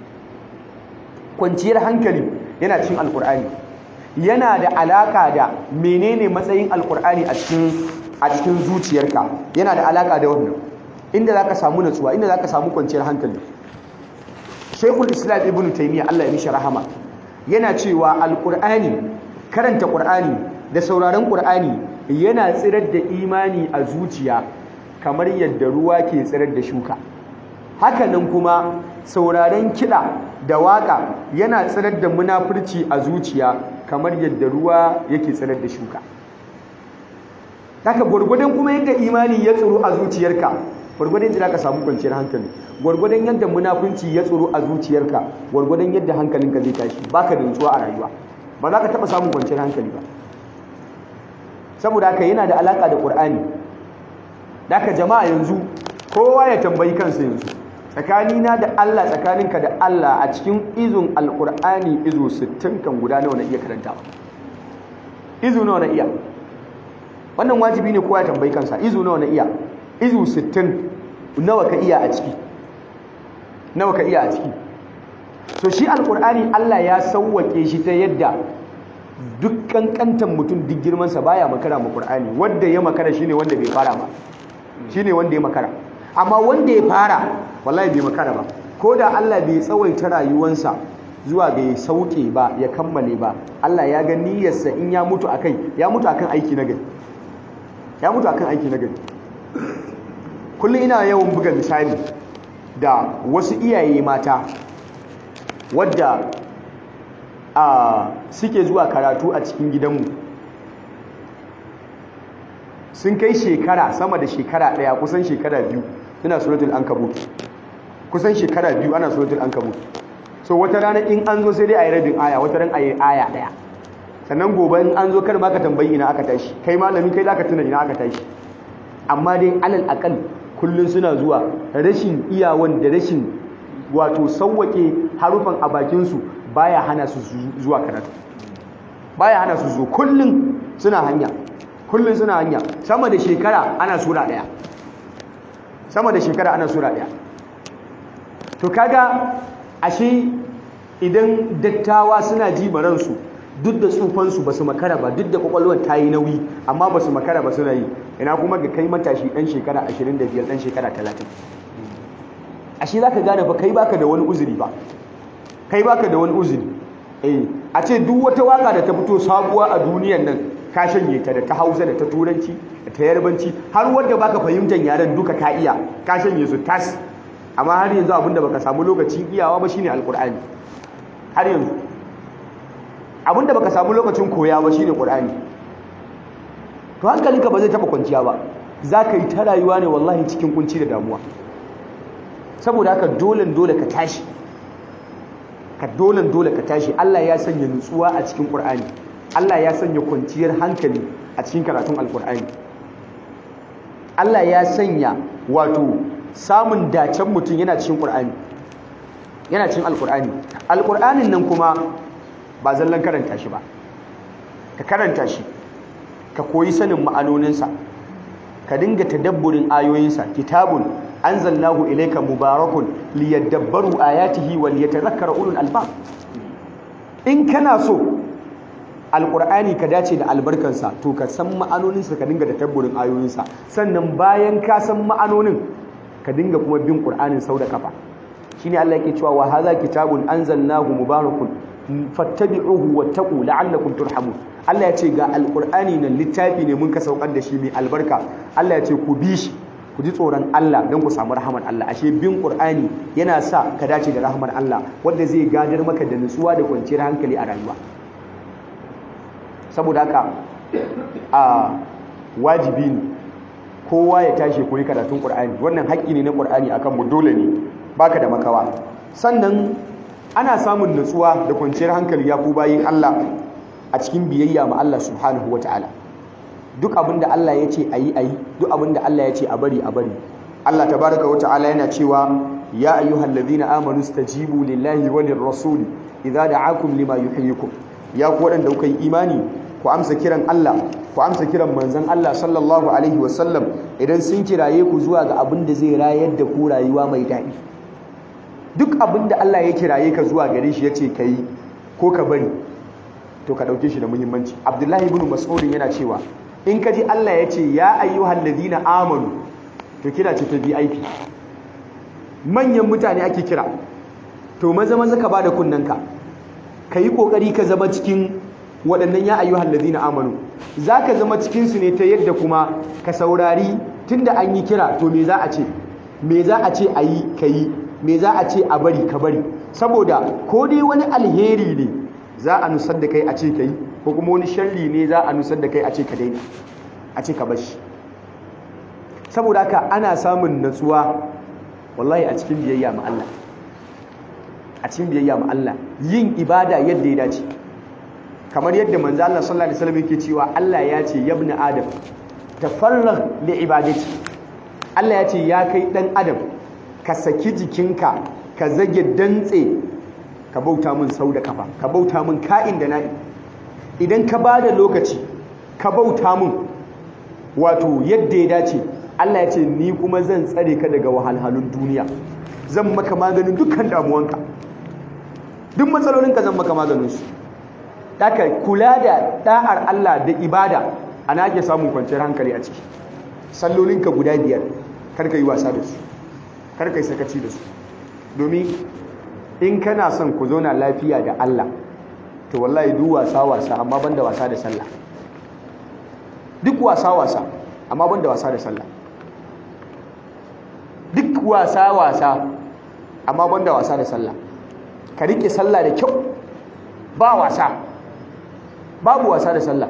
kwanciyar hankali yana cikin alqur'ani yana da alaka da menene matsayin alqur'ani a cikin a cikin zuciyarka yana da alaka da wannan inda zaka samu nutsuwa inda zaka samu kwanciyar hankali Sheikhul Islam Ibn Taymiyyah Allah ya mishi rahama yana cewa alkur'ani karanta ƙur'ani da sauraron ƙur'ani yana tsirar da imani a zuciya kamar yadda ruwa ke tsirar da shuka hakanan kuma sauraron kiɗa da waƙa yana tsirar da munafurci a zuciya kamar yadda ruwa yake tsirar da shuka haka gwargwadon kuma yadda imani ya tsiro a zuciyarka gwargwadon yadda ka samu kwanciyar hankali gwargwadon yadda munafunci ya tsoro a zuciyarka gwargwadon yadda hankalinka zai tashi baka da nutsuwa a rayuwa ba za ka taɓa samun kwanciyar hankali ba saboda haka yana da alaƙa da ƙur'ani haka jama'a yanzu kowa ya tambayi kansa yanzu tsakanina da Allah tsakaninka da Allah a cikin izun alƙur'ani izo 60 kan guda nawa na iya karantawa izu nawa na iya wannan wajibi ne kowa ya tambayi kansa izu nawa na iya izu 60 nawa ka iya a ciki nawa ka iya a ciki so shi alkur'ani Allah ya sauwake shi ta yadda duk kankantan mutum duk girmansa baya makara ma qur'ani wanda ya makara shine wanda bai fara ba shine wanda ya makara amma wanda ya fara wallahi bai makara ba ko da Allah bai tsawaita rayuwansa zuwa bai sauke ba ya kammale ba Allah ya ga niyyarsa in ya mutu akai ya mutu akan aiki na gari ya mutu akan aiki na gari kullum ina yawan buga misali da wasu iyaye mata wadda a suke zuwa karatu a cikin gidanmu sun kai shekara sama da shekara ɗaya kusan shekara biyu suna suratul ankabut kusan shekara biyu ana suratul ankabut so wata rana in an zo sai dai a yi rabin aya wata ran a yi aya ɗaya sannan gobe in an zo kar ma ka tambayi ina aka tashi kai malami kai za ka tuna ina aka tashi amma dai alal akal kullum suna zuwa rashin iyawan da rashin wato sauwake harufan a bakinsu baya hana su zuwa karatu baya hana su zo kullum suna hanya kullum suna hanya sama da shekara ana sura ɗaya sama da shekara ana sura ɗaya to kaga ashe idan dattawa suna ji ransu duk da tsufansu ba su makara ba duk da kwakwalwar ta yi nauyi amma ba su makara ba suna yi ina kuma ga kai matashi ɗan shekara 25 ɗan shekara 30 ashe za ka gane ba kai baka da wani uzuri ba kai baka da wani uzuri eh a ce duk wata waka da ta fito sabuwa a duniyan nan ka shanye ta da ta hausa da ta turanci da ta yarbanci har wanda baka fahimtar yaren duka ka iya ka shanye su tas amma har yanzu abinda baka samu lokacin iyawa ba shine alkur'ani har yanzu abinda baka samu lokacin koya ba shine qur'ani to hankalinka ba zai taba kwanciya ba zaka yi ta rayuwa ne wallahi cikin kunci da damuwa saboda haka dole dole ka tashi ka dole dole ka tashi Allah ya sanya nutsuwa a cikin qur'ani Allah ya sanya kwanciyar hankali a cikin karatun alqur'ani Allah ya sanya wato samun dacen mutum yana cikin qur'ani yana cikin alqur'ani alqur'anin nan kuma ba zallan karanta shi ba ka karanta shi ka koyi sanin ma'anoninsa ka dinga tadabburin ayoyinsa kitabun anzalnahu ilayka mubarakun liyadabbaru ayatihi wal yatadhakkara ulul albab in kana so alqur'ani ka dace da albarkansa to ka san ma'anoninsa ka dinga tadabburin ayoyinsa sannan bayan ka san ma'anonin ka dinga kuma bin qur'anin sau da kafa shine Allah yake cewa wa hadha kitabun anzalnahu mubarakun fattabi'uhu wattaqu la'allakum turhamun Allah ya ce ga alqur'ani nan littafi ne mun ka saukar da shi mai albarka Allah ya ce ku bi shi ku ji tsoron Allah don ku samu rahamar Allah ashe bin qur'ani yana sa ka dace da rahamar Allah wanda zai gadar maka da nutsuwa da kwanciyar hankali a rayuwa saboda haka a wajibi ne kowa ya tashi koyi karatun qur'ani wannan haƙƙi ne na qur'ani akan mu dole ne baka da makawa sannan ana samun nutsuwa da kwanciyar hankali ya ku bayin Allah a cikin biyayya ma Allah subhanahu ta'ala. duk abin da Allah ya ce a yi a yi duk abin da Allah ya ce a bari a bari Allah tabaraka wa ta'ala yana cewa ya ayyuhal ladhina amanu stajibu lillahi wa lirrasuli idza da'akum lima yuhyikum ya ku wadanda kuka yi imani ku amsa kiran Allah ku amsa kiran manzon Allah sallallahu alaihi wa sallam idan sun kiraye ku zuwa ga abin da zai rayar da ku rayuwa mai daɗi duk abin da Allah ya kiraye ka zuwa gare shi yace kai ko ka bari to ka dauke shi da muhimmanci Abdullahi ibn Mas'ud yana cewa in ka ji Allah ya ce ya ayyuhal ladina amanu to kira ce ta VIP manyan mutane ake kira to maza maza ka bada kunnanka ka yi kokari ka zama cikin waɗannan ya ayyuhal ladina amanu zaka zama cikin su ne ta yadda kuma ka saurari tunda an yi kira to me za a ce me za a ce ayi kayi me za a ce a bari ka bari saboda ko dai wani alheri ne za a nusar da kai a ce kai ko kuma wani sharri ne za a nusar da kai a ce ka daina a ce ka bashi saboda haka ana samun natsuwa wallahi a cikin biyayya ma Allah a cikin biyayya ma Allah yin ibada yadda ya dace kamar yadda manzo Allah sallallahu alaihi wasallam yake cewa Allah ya ce ya ibn adam tafarragh li ibadati Allah ya ce ya kai dan adam ka saki jikinka ka zage dantse ka bauta min sau da kafa ka bauta min ka'in da na'i idan ka ba da lokaci ka bauta min wato yadda ya dace Allah ya ce ni kuma zan tsare ka daga wahalhalun duniya zan maka maganin dukkan damuwanka duk matsalolinka zan maka maganinsu daga kula da da'ar Allah da ibada ana ake samun kwanciyar hankali a ciki sallolinka guda biyar karka yi wasa da su karka yi sakaci da su domin in kana son ku zauna lafiya da Allah to wallahi duk wasa wasa amma banda wasa da sallah duk wasa wasa amma banda wasa da sallah duk wasa wasa amma banda wasa da sallah ka rike sallah da kyau ba wasa babu wasa da sallah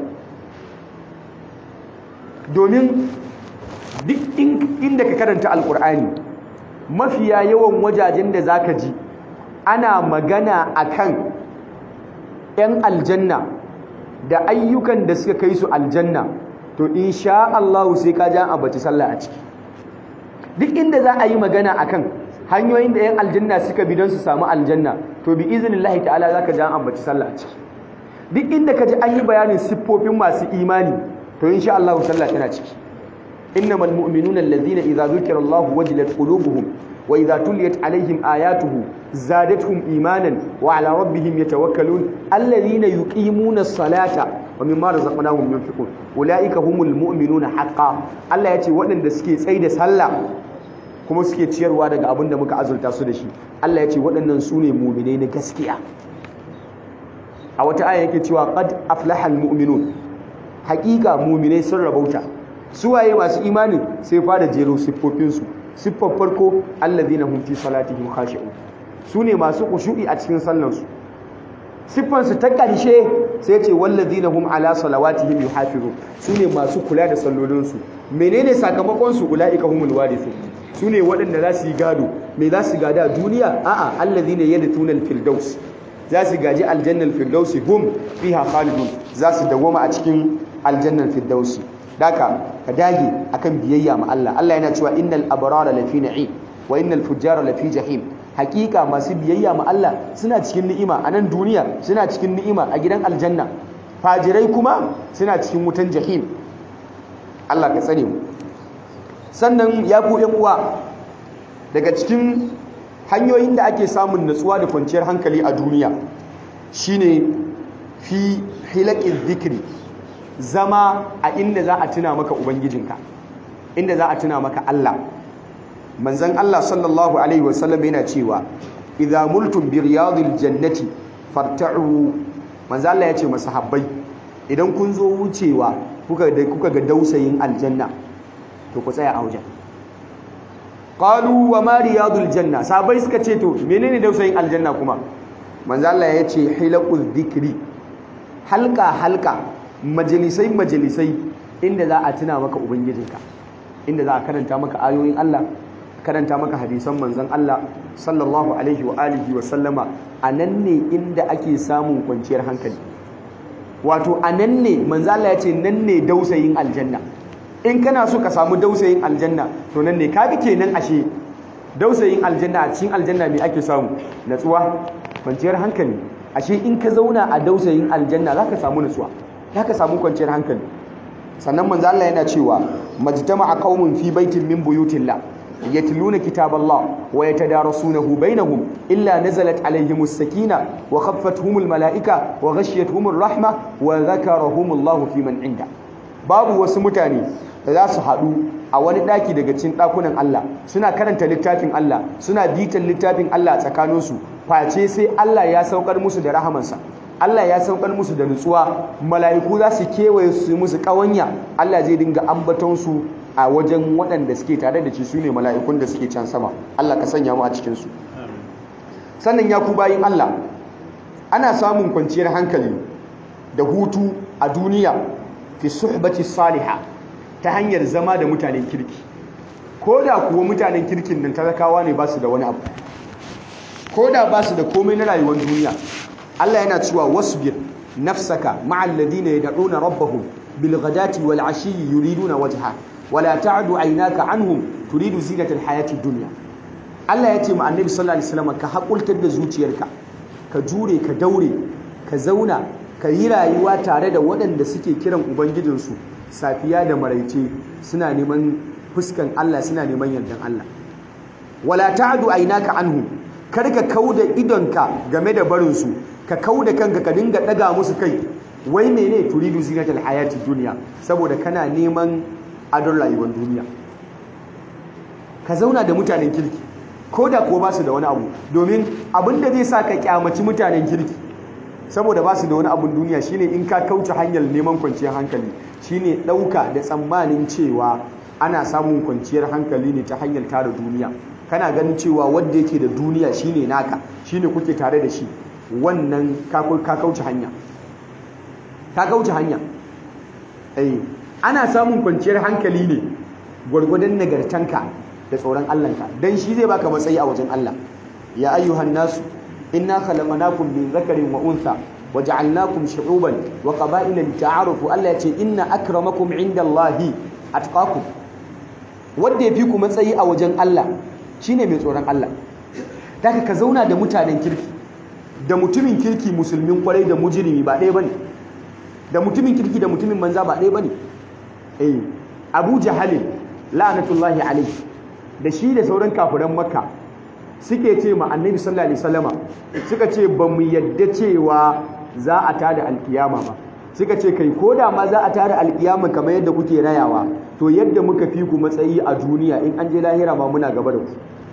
domin duk inda ka karanta alkur'ani mafiya yawan wajajen da zaka ji ana magana akan 'yan aljanna da ayyukan da suka kai su aljanna to insha Allah sai ka ja abaci sallah a ciki duk inda za a yi magana akan hanyoyin da 'yan aljanna suka bi don su samu aljanna to bi iznillahi ta'ala zaka ja abaci sallah a ciki duk inda ka ji an yi bayanin siffofin masu imani to insha Allah sallah tana ciki innamal mu'minuna allazina idza dhukira Allah wajilat qulubuhum wa idza tuliyat alaihim ayatuhu zadatuhum imanan wa ala rabbihim yatawakkalun allazina yuqimuna as-salata wa mimma razaqnahum yunfiqun ulaika humul mu'minuna haqqan Allah yace waɗanda suke tsayi da sallah kuma suke ciyarwa daga abin da muka azurta su da shi Allah yace waɗannan su ne mu'minai na gaskiya a wata aya yake cewa qad aflahal mu'minun haƙiƙa mu'minai sun rabauta su waye masu imanin sai fara jero siffofin su siffar farko allazina hum fi salatihim khashi'un su ne masu khushu'i a cikin sallan su siffar su ta ƙarshe sai ce wallazina hum ala salawatihim yuhafizun su ne masu kula da sallolin su menene sakamakon su ulaika humul warithun su ne waɗanda za su yi gado me za su gada duniya a'a allazina yadthuna al-firdaus za su gaji aljannar firdausi hum fiha khalidun za su dawoma a cikin aljannar firdausi daka ka dage akan biyayya ma Allah Allah yana cewa innal abrara lafi na'im wa innal fujjara lafi jahim hakika masu biyayya ma Allah suna cikin ni'ima a nan duniya suna cikin ni'ima a gidan aljanna fajirai kuma suna cikin wutan jahim Allah ka tsare mu sannan ya ku yan uwa daga cikin hanyoyin da ake samun natsuwa da kwanciyar hankali a duniya shine fi hilakin zikiri zama a inda za a tuna maka ubangijinka inda za a tuna maka Allah manzon Allah sallallahu alaihi wasallam yana cewa idza multum bi riyadil jannati farta'u manzon Allah yace masahabbai idan kun zo wucewa kuka kuka ga dausayin aljanna to ku tsaya a wajen qalu wa ma riyadul janna sabai suka ce to menene dausayin aljanna kuma manzo Allah ya ce hilaqul dhikri halka halka majalisai majalisai inda za a tuna maka ubangijinka inda za a karanta maka ayoyin Allah karanta maka hadisan manzon Allah sallallahu alaihi wa alihi wa sallama anan ne inda ake samun kwanciyar hankali wato anan ne manzo Allah ya ce nan ne dausayin aljanna in kana so ka samu dausayin aljanna to nan ne ka bi kenan ashe dausayin aljanna a cikin aljanna me ake samu natsuwa kwanciyar hankali ashe in ka zauna a dausayin aljanna zaka samu natsuwa zaka samu kwanciyar hankali sannan manzo Allah yana cewa majtama'a qaumun fi baitin min buyutillah yatluna kitaballah wa yatadarasunahu bainahum illa nazalat alayhimus sakina wa khaffatuhumul malaika wa ghashiyatuhumur rahma wa dhakarahumullahu fi man inda babu wasu mutane da za su haɗu a wani ɗaki daga cikin ɗakunan Allah suna karanta littafin Allah suna bitan littafin Allah tsakaninsu face sai Allah ya saukar musu da rahamansa Allah ya saukar musu da nutsuwa mala'iku za su kewaye su musu ƙawanya Allah zai dinga ambatonsu a wajen waɗanda suke tare da shi su ne mala'ikun da suke can sama Allah ka sanya mu a cikinsu sannan ya ku bayin Allah ana samun kwanciyar hankali da hutu a duniya fi suhbati salihah ta hanyar zama da mutanen kirki ko da kuwa mutanen kirkin nan talakawa ne ba su da wani abu ko da ba su da komai na rayuwar duniya Allah yana cewa wasbir nafsaka ma'al ladina yad'una rabbahum bil ghadati wal ashiyyi yuriduna wajha wala ta'du aynaka anhum turidu zinata al hayati dunya Allah ya ce ma annabi sallallahu alaihi wasallam ka hakultar da zuciyarka ka jure ka daure ka zauna ka yi rayuwa tare da waɗanda suke kiran ubangijinsu safiya da maraice suna neman fuskan Allah suna neman yardan Allah wala ta'du aynaka anhum kar ka kauda idonka game da barin su ka kauda kanka ka dinga daga musu kai wai mene turidu zinatal hayati dunya saboda kana neman adon rayuwar duniya ka zauna da mutanen kirki ko da ko ba su da wani abu domin abinda zai sa ka kyamaci mutanen kirki saboda ba su da wani abun duniya shine in ka kauce hanyar neman kwanciyar hankali shine ɗauka da tsammanin cewa ana samun kwanciyar hankali ne ta hanyar tara duniya kana ganin cewa wanda yake da duniya shine naka shine kuke tare da shi wannan ka kauce hanya ka kauce hanya eh ana samun kwanciyar hankali ne gwargwadon nagartanka da tsoron Allahnka dan shi zai baka matsayi a wajen Allah ya ayyuhan nasu inna khalaqnakum min dhakarin wa untha waja'alnakum shu'uban wa qaba'ila lita'arafu Allah yace inna akramakum 'indallahi atqakum wanda yafi ku matsayi a wajen Allah shine mai tsoron Allah daga ka zauna da mutanen kirki da mutumin kirki musulmin kwarai da mujrimi ba ɗaya bane da mutumin kirki da mutumin banza ba ɗaya bane eh Abu Jahal la'natullahi alayhi da shi da sauran kafiran Makka suke ce ma Annabi sallallahu alaihi wasallama suka ce ba mu yadda cewa za a tada alkiyama ba suka ce kai ko da ma za a tada alkiyama kamar yadda kuke rayawa to yadda muka fi ku matsayi a duniya in an je lahira ma muna gaba da ku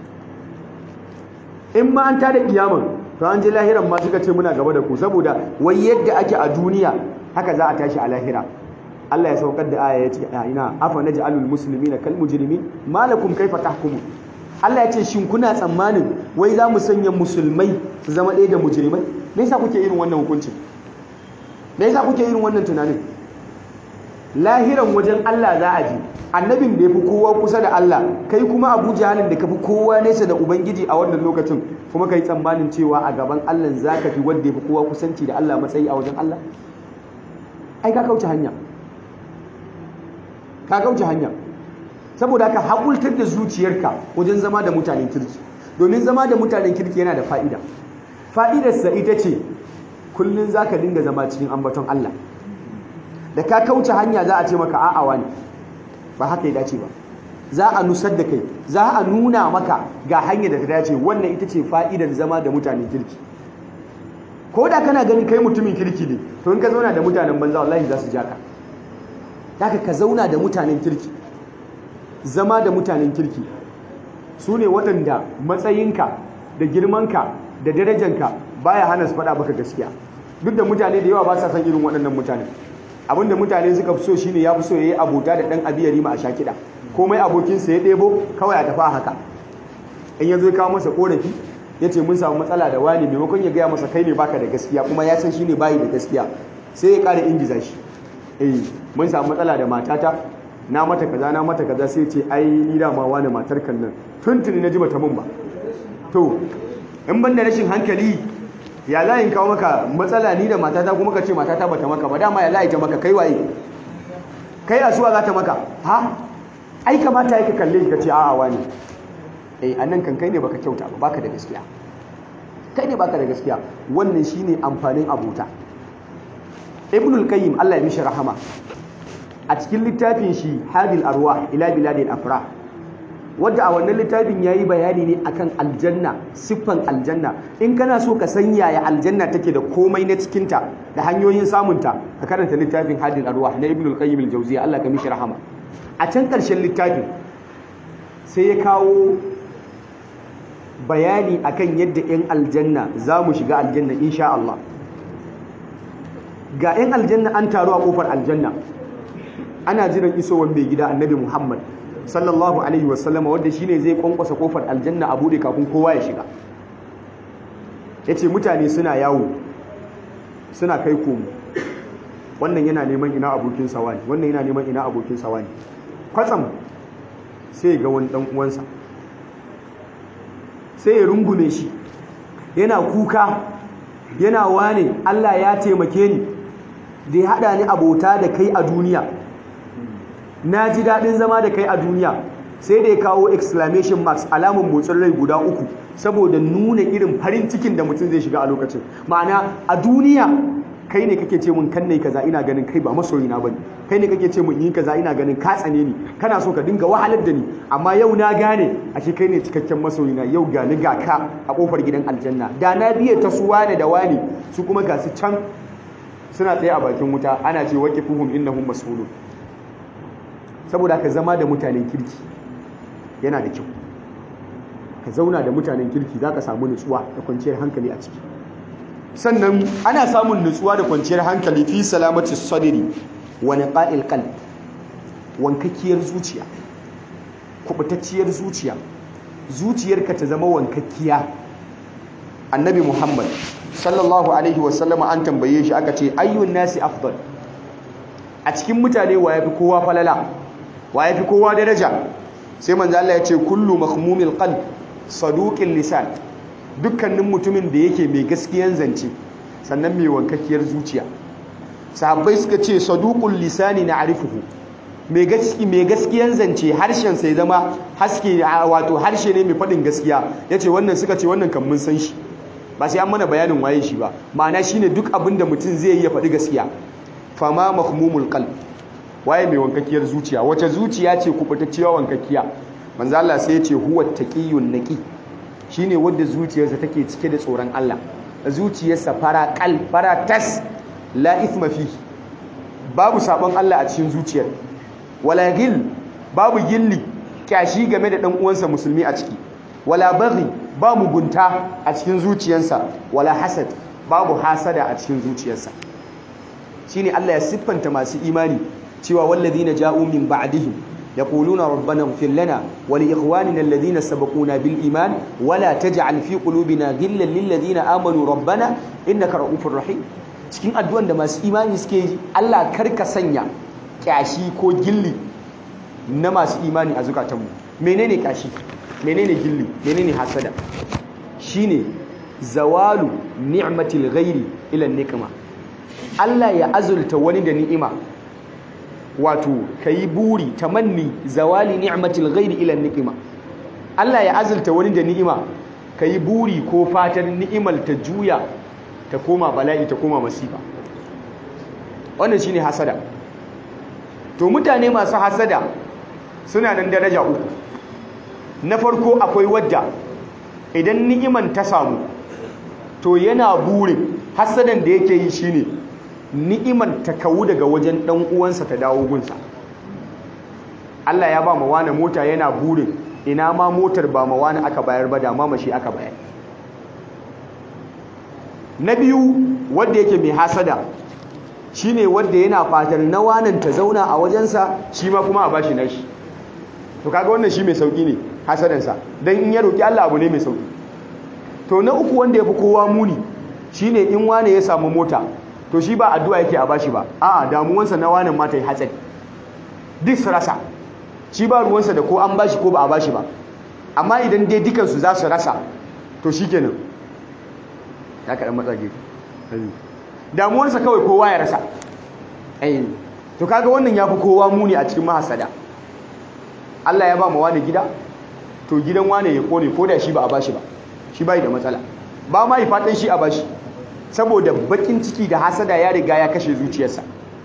in ma an tada kiyaman to an je lahiran ma suka ce muna gaba da ku saboda wai yadda ake a duniya haka za a tashi a lahira Allah ya saukar da aya ya ce ina afa naj'alul muslimina kal mujrimin malakum kaifa tahkumun Allah ya ce shin kuna tsammanin wai za mu sanya musulmai su zama ɗaya da mujrimai me yasa kuke irin wannan hukunci me yasa kuke irin wannan tunanin lahiran wajen Allah za a ji annabin da ya fi kowa kusa da Allah kai kuma Abu Jahalin da ka fi kowa nesa da Ubangiji a wannan lokacin kuma kai tsammanin cewa a gaban Allah za ka fi wanda ya fi kowa kusanci da Allah matsayi a wajen Allah ai ka kauce hanya ka kauce hanya saboda ka haƙultar da zuciyarka wajen zama da mutanen kirki domin zama da mutanen kirki yana da fa'ida fa'idarsa ita ce kullum za ka dinga zama cikin ambaton Allah da ka kauce hanya za a ce maka a'awa ne ba haka ya dace ba za a nusar da kai za a nuna maka ga hanyar da ta dace wannan ita ce fa'idar zama da mutanen kirki ko da kana gani kai mutumin kirki ne to in ka zauna da mutanen banza wallahi za su ja ka haka ka zauna da mutanen kirki zama da mutanen kirki su ne waɗanda matsayinka da girmanka da darajanka baya hana su faɗa baka gaskiya duk da mutane da yawa ba sa san irin waɗannan mutane abinda mutane suka fi so shine ya fi so yayi abota da ɗan abiyari ma a sha kiɗa komai abokinsa ya ɗebo kawai a tafi haka in ya zo ya kawo masa ƙorafi ya ce mun samu matsala da wani maimakon ya gaya masa kai ne baka da gaskiya kuma ya san shine bayi da gaskiya sai ya ƙara ingiza shi eh mun samu matsala da matata na mata kaza na mata kaza sai ce ai ni da ma wani matar kan nan tuntuni na ji bata mun ba to in ban da rashin hankali ya za in kawo maka matsala ni da matata kuma ka ce matata bata maka ba dama ya za ta maka kai waye kai asuwa za ta maka ha ai kamata yake kalle shi ka ce a'a wani eh annan kan kai ne baka kyauta ba baka da gaskiya kai ne baka da gaskiya wannan shine amfanin abota ibnul qayyim Allah ya mishi rahama a cikin littafin shi hadil arwah ila biladil afrah wadda a wannan littafin yayi bayani ne akan aljanna siffan aljanna in kana so ka san yaya aljanna take da komai na cikinta da hanyoyin samunta ka karanta littafin hadil arwah na ibnul qayyim al-jawziyya Allah ka mishi rahama a can karshen littafin sai ya kawo bayani akan yadda 'yan aljanna za mu shiga aljanna insha Allah ga 'yan aljanna an taru a kofar aljanna ana jiran isowar mai gida annabi Muhammad sallallahu alaihi wasallama wanda shine zai kwankwasa kofar aljanna a bude kafin kowa ya shiga yace mutane suna yawo suna kai komo wannan yana neman ina abokin sawani wannan yana neman ina abokin sawani kwatsam sai ga wani dan uwansa sai ya rungume shi yana kuka yana wane Allah ya taimake ni da ya haɗa ni abota da kai a duniya na ji daɗin zama da kai a duniya sai da ya kawo exclamation marks alamun motsin rai guda uku saboda nuna irin farin cikin da mutum zai shiga a lokacin ma'ana a duniya kai ne kake ce mun kan ne kaza ina ganin kai ba masoyina bane kai ne kake ce mun yi kaza ina ganin ka tsane ni kana so ka dinga wahalar da ni amma yau na gane ashe kai ne cikakken masoyina yau ga ni ga ka a kofar gidan aljanna da na biye ta su wane da wani su kuma ga su can suna tsaye a bakin wuta ana ce waqifuhum innahum mas'ulun saboda ka zama da mutanen kirki yana da kyau ka zauna da mutanen kirki zaka samu nutsuwa da kwanciyar hankali a ciki sannan ana samun nutsuwa da kwanciyar hankali fi salamati sadri wa niqa'il qalb wankakiyar zuciya kubutacciyar zuciya zuciyarka ta zama wankakkiya annabi muhammad sallallahu alaihi wasallam an tambaye shi aka ce ayyun nasi afdal a cikin mutane wa yafi kowa falala wa yafi kowa daraja sai manzo Allah ya ce kullu mahmumil qalb saduqil lisan dukkanin mutumin da yake mai gaskiyan zance sannan mai wankakkiyar zuciya sahabbai suka ce saduqul lisani na'rifuhu mai gaski mai gaskiyan zance harshen sai zama haske wato harshe ne mai fadin gaskiya yace wannan suka ce wannan kan mun san shi ba sai an mana bayanin waye shi ba ma'ana shine duk abin da mutum zai yi ya faɗi gaskiya fama mahmumul qalb waye mai wankakkiyar zuciya wace zuciya ce kubutacciya wankakkiya manzo Allah sai ya ce huwa taqiyyun naqi shine wanda zuciyarsa take cike da tsoron Allah zuciyarsa fara kal fara tas la ithma fi babu sabon Allah a cikin zuciyar wala gil babu gilli kyashi game da dan uwansa musulmi a ciki wala baghi ba mugunta a cikin zuciyarsa wala hasad babu hasada a cikin zuciyarsa shine Allah ya siffanta masu imani cewa wallazina ja'u min ba'dihim yaquluna rabbana ighfir lana wa li ikhwanina alladhina sabaquna bil iman wa la taj'al fi qulubina ghillan lil ladina amanu rabbana innaka ra'ufur rahim cikin addu'an da masu imani suke yi Allah karka sanya kyashi ko gilli na masu imani a zukatanmu menene kyashi menene gilli menene hasada shine zawalu ni'matil ghairi ila nikma Allah ya azulta wani da ni'ima wato kai buri tamanni zawali ni'matil ghairi ila nikma Allah ya azulta wani da ni'ima kai buri ko fatan ni'imal ta juya ta koma bala'i ta koma masifa wannan shine hasada to mutane masu hasada suna nan daraja uku na farko akwai wadda idan ni'iman ta samu to yana burin hasadan da yake yi shine ni'iman ta kawu daga wajen dan uwansa ta dawo gunsa Allah ya ba mu wani mota yana burin ina ma motar ba ma wani aka bayar ba da ma mashi aka bayar na biyu wanda yake mai hasada shine wanda yana fatan na wanan ta zauna a wajensa shi ma kuma a bashi nashi to kaga wannan shi mai sauki ne hasadansa dan in ya roki Allah abu ne mai sauki to na uku wanda yafi kowa muni shine in wane ya samu mota to shi ba addu'a yake a bashi ba a'a damuwansa na wanan ma ta yi hatsari duk su rasa shi ba ruwansa da ko an bashi ko ba a bashi ba amma idan dai dukansu za su rasa to shikenan ya kaɗan matsage damuwarsa kawai kowa ya rasa to kaga wannan ya fi kowa muni a cikin mahasada Allah ya ba ma wani gida to gidan wane ya kone ko da shi ba a bashi ba shi bai da matsala ba ma yi fatan shi a bashi saboda bakin ciki da hasada ya riga ya kashe zuciyarsa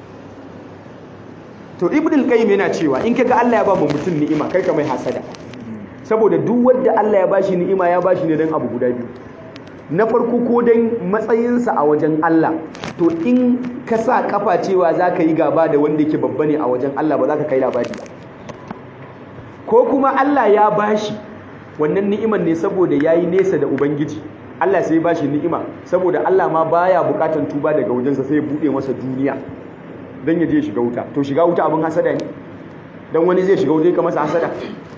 to ibn al-qayyim yana cewa in kaga Allah ya ba mu mutum ni'ima kai ka mai hasada saboda duk wanda Allah ya bashi ni'ima ya bashi ne dan abu guda biyu na farko ko dan matsayinsa a wajen Allah to in ka sa kafa cewa zaka yi gaba da wanda yake babba ne a wajen Allah ba za ka kai labari ba ko kuma Allah ya bashi wannan ni'iman ne saboda yayi nesa da ubangiji Allah sai ya bashi ni'ima saboda Allah ma baya bukatan tuba daga wajensa sai ya bude masa duniya dan ya je shiga wuta to shiga wuta abin hasada ne dan wani zai shiga wuta ka masa hasada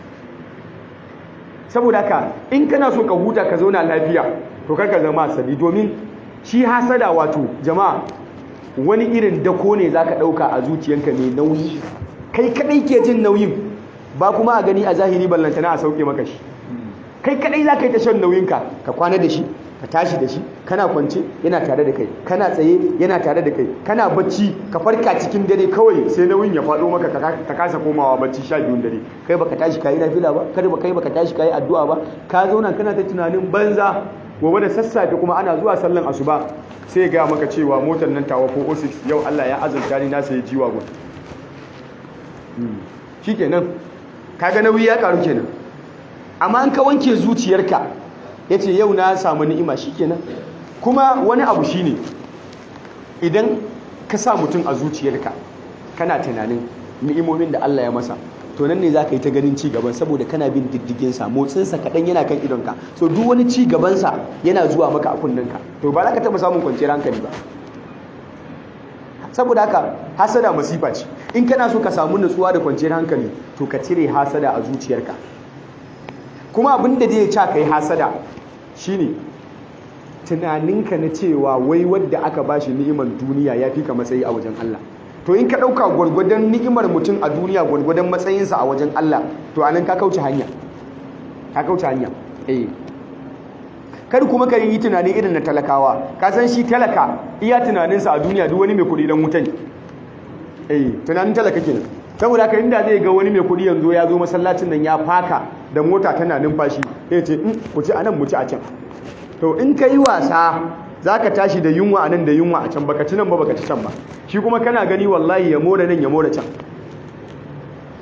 saboda haka in kana so ka huta ka zauna lafiya to kar ka zama hasadi domin shi hasada wato jama'a wani irin dako ne zaka dauka a zuciyanka mai nauyi kai kadai ke jin nauyin ba kuma a gani a zahiri ballantana a sauke maka shi kai kadai za ka yi ta shan nauyinka ka kwana da shi ka tashi da shi kana kwance yana tare da kai kana tsaye yana tare da kai kana bacci ka farka cikin dare kawai sai nauyin ya faɗo maka ka kasa komawa bacci sha biyun dare kai baka tashi kayi nafila ba kada ba kai baka tashi kayi addu'a ba ka zauna kana ta tunanin banza gobe da sassafe kuma ana zuwa sallan asuba sai ga maka cewa motar nan tawa 406 yau Allah ya azurta ni na sayi jiwa gun shikenan kaga nauyi ya karu kenan amma an ka wanke zuciyarka yace yau na samu ni'ima shikenan kuma wani abu shine idan ka sa mutum a zuciyarka kana tunanin ni'imomin da Allah ya masa to nan ne za ka yi ta ganin ci gaban saboda kana bin diddigin sa motsin sa kadan yana kan idonka so duk wani ci gaban sa yana zuwa maka a kunninka to ba za ka taba samun kwanciyar hankali ba saboda haka hasada masifa ce in kana so ka samu nutsuwa da kwanciyar hankali to ka cire hasada a zuciyarka kuma abin da zai ca kai hasada shine tunaninka na cewa wai wadda aka bashi ni'imar duniya ya fi ka matsayi a wajen Allah to in ka ɗauka gwargwadon ni'imar mutum a duniya gwargwadon matsayinsa a wajen Allah to anan ka kauce hanya ka kauce hanya eh kar kuma ka yi tunanin irin na talakawa ka san shi talaka iya tunaninsa a duniya duk wani mai kuɗi dan wuta ne eh tunanin talaka kenan saboda haka inda zai ga wani mai kuɗi yanzu ya zo masallacin nan ya faka da mota tana numfashi sai ce in ku ci anan mu ci a can to in ka yi wasa za ka tashi da yunwa a nan da yunwa a can baka ci nan ba baka ci can ba shi kuma kana gani wallahi ya more nan ya more can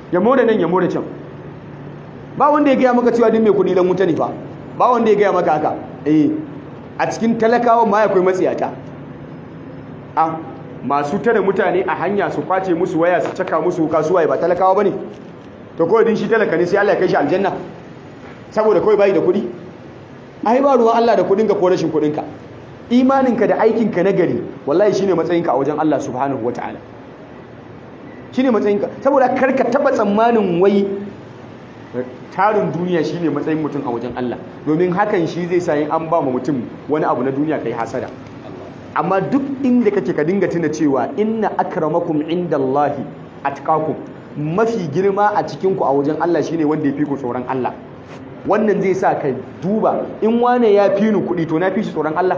ya more nan ya more can ba wanda ya gaya maka cewa din mai kuɗi dan wuta ne fa ba wanda ya gaya maka haka eh a cikin talakawa ma akwai matsiyata a masu tare mutane a hanya su kwace musu waya su caka musu kasuwa ba talakawa bane to kawai din shi talaka ne sai Allah ya kai shi aljanna saboda kawai bai da kuɗi ai ba ruwan Allah da kuɗinka ko rashin kuɗinka imaninka da aikinka na gari wallahi shine matsayinka a wajen Allah subhanahu wataala shine matsayinka saboda karka taba tsammanin wai tarin duniya shine matsayin mutum a wajen Allah domin hakan shi zai sa in an ba mu mutum wani abu na duniya kai hasada amma duk inda kake ka dinga tuna cewa inna akramakum indallahi atqakum mafi girma a cikin ku a wajen Allah shine wanda ya fi ku tsoron Allah wannan zai sa ka duba in wane ya fi ni kuɗi to na fi shi tsoron Allah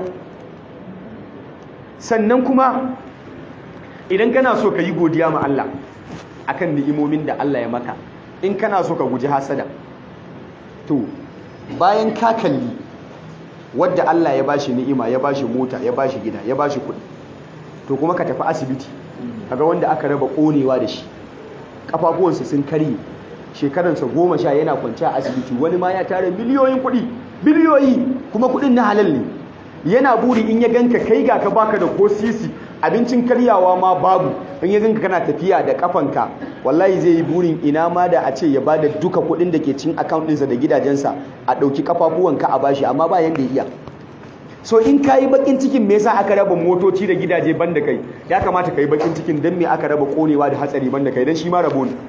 sannan kuma idan kana so ka yi godiya ma Allah akan ni'imomin da Allah ya maka in kana so ka guji hasada to bayan ka kalli wadda Allah ya bashi ni'ima ya bashi mota ya bashi gida ya bashi kuɗi to kuma ka tafi asibiti kaga wanda aka raba konewa da shi kafafuwansa sun karye shekaransa goma sha yana kwanci a asibiti wani ma ya tara miliyoyin kuɗi biliyoyi kuma kuɗin na halal ne yana buri in ya ganka kai ga ka baka da ko sisi abincin karyawa ma babu in ya ganka kana tafiya da kafanka wallahi zai yi burin ina ma da a ce ya bada duka kuɗin da ke cin account ɗinsa da gidajensa a ɗauki kafafuwanka a bashi amma ba yanda ya iya so in ka yi bakin cikin me yasa aka raba motoci da gidaje banda kai ya kamata ka yi bakin cikin don me aka raba konewa da hatsari banda kai don shi ma rabo ne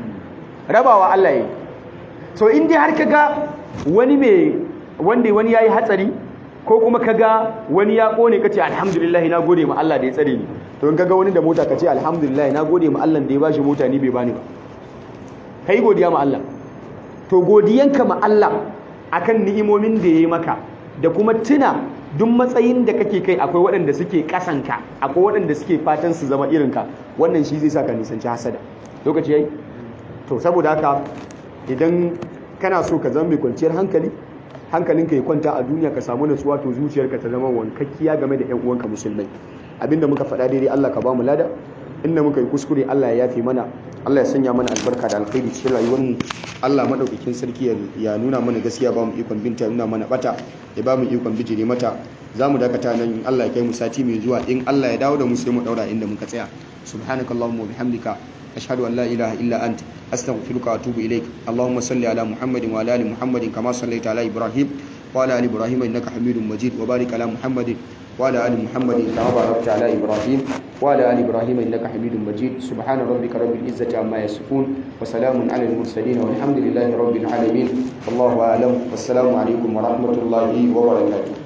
rabawa Allah yi so in dai har ka ga wani mai wanda wani yayi hatsari ko kuma ka ga wani ya kone kace alhamdulillah na gode ma Allah da ya tsare ni to in ka ga wani da mota kace alhamdulillah na gode ma Allah da ya bashi mota ni bai bani ba kai godiya ma Allah to godiyanka ma Allah akan ni'imomin da yayi maka da kuma tuna duk matsayin da kake kai akwai waɗanda suke ƙasanka akwai waɗanda suke fatan su zama irinka wannan shi zai sa ka nisanci hasada lokaci yayi to saboda haka idan kana so ka zama mai kwanciyar hankali hankalinka ya kwanta a duniya ka samu natsuwa to zuciyarka ta zama wankakkiya game da 'yan uwanka musulmai abinda muka faɗa daidai Allah ka ba mu lada inda muka yi kuskure Allah ya yafe mana Allah ya sanya mana albarka da alkhairi cikin rayuwarmu Allah madaukakin sarki ya nuna mana gaskiya ba mu ikon binta nuna mana bata ya ba mu ikon bijire mata za mu dakata nan in Allah ya kai mu sati mai zuwa in Allah ya dawo da mu sai mu daura inda muka tsaya subhanakallahumma wa bihamdika ashhadu an la ilaha illa anta astaghfiruka wa atubu ilaik allahumma salli ala muhammadin wa ala ali muhammadin kama sallaita ala ibrahim wa ala ali ibrahim innaka hamidum majid wa barik ala muhammadin وعلى آل محمد كما باركت على إبراهيم وعلى آل إبراهيم إنك حميد مجيد سبحان ربك رب العزة عما يصفون وسلام على المرسلين والحمد لله رب العالمين والله أعلم والسلام عليكم ورحمة الله وبركاته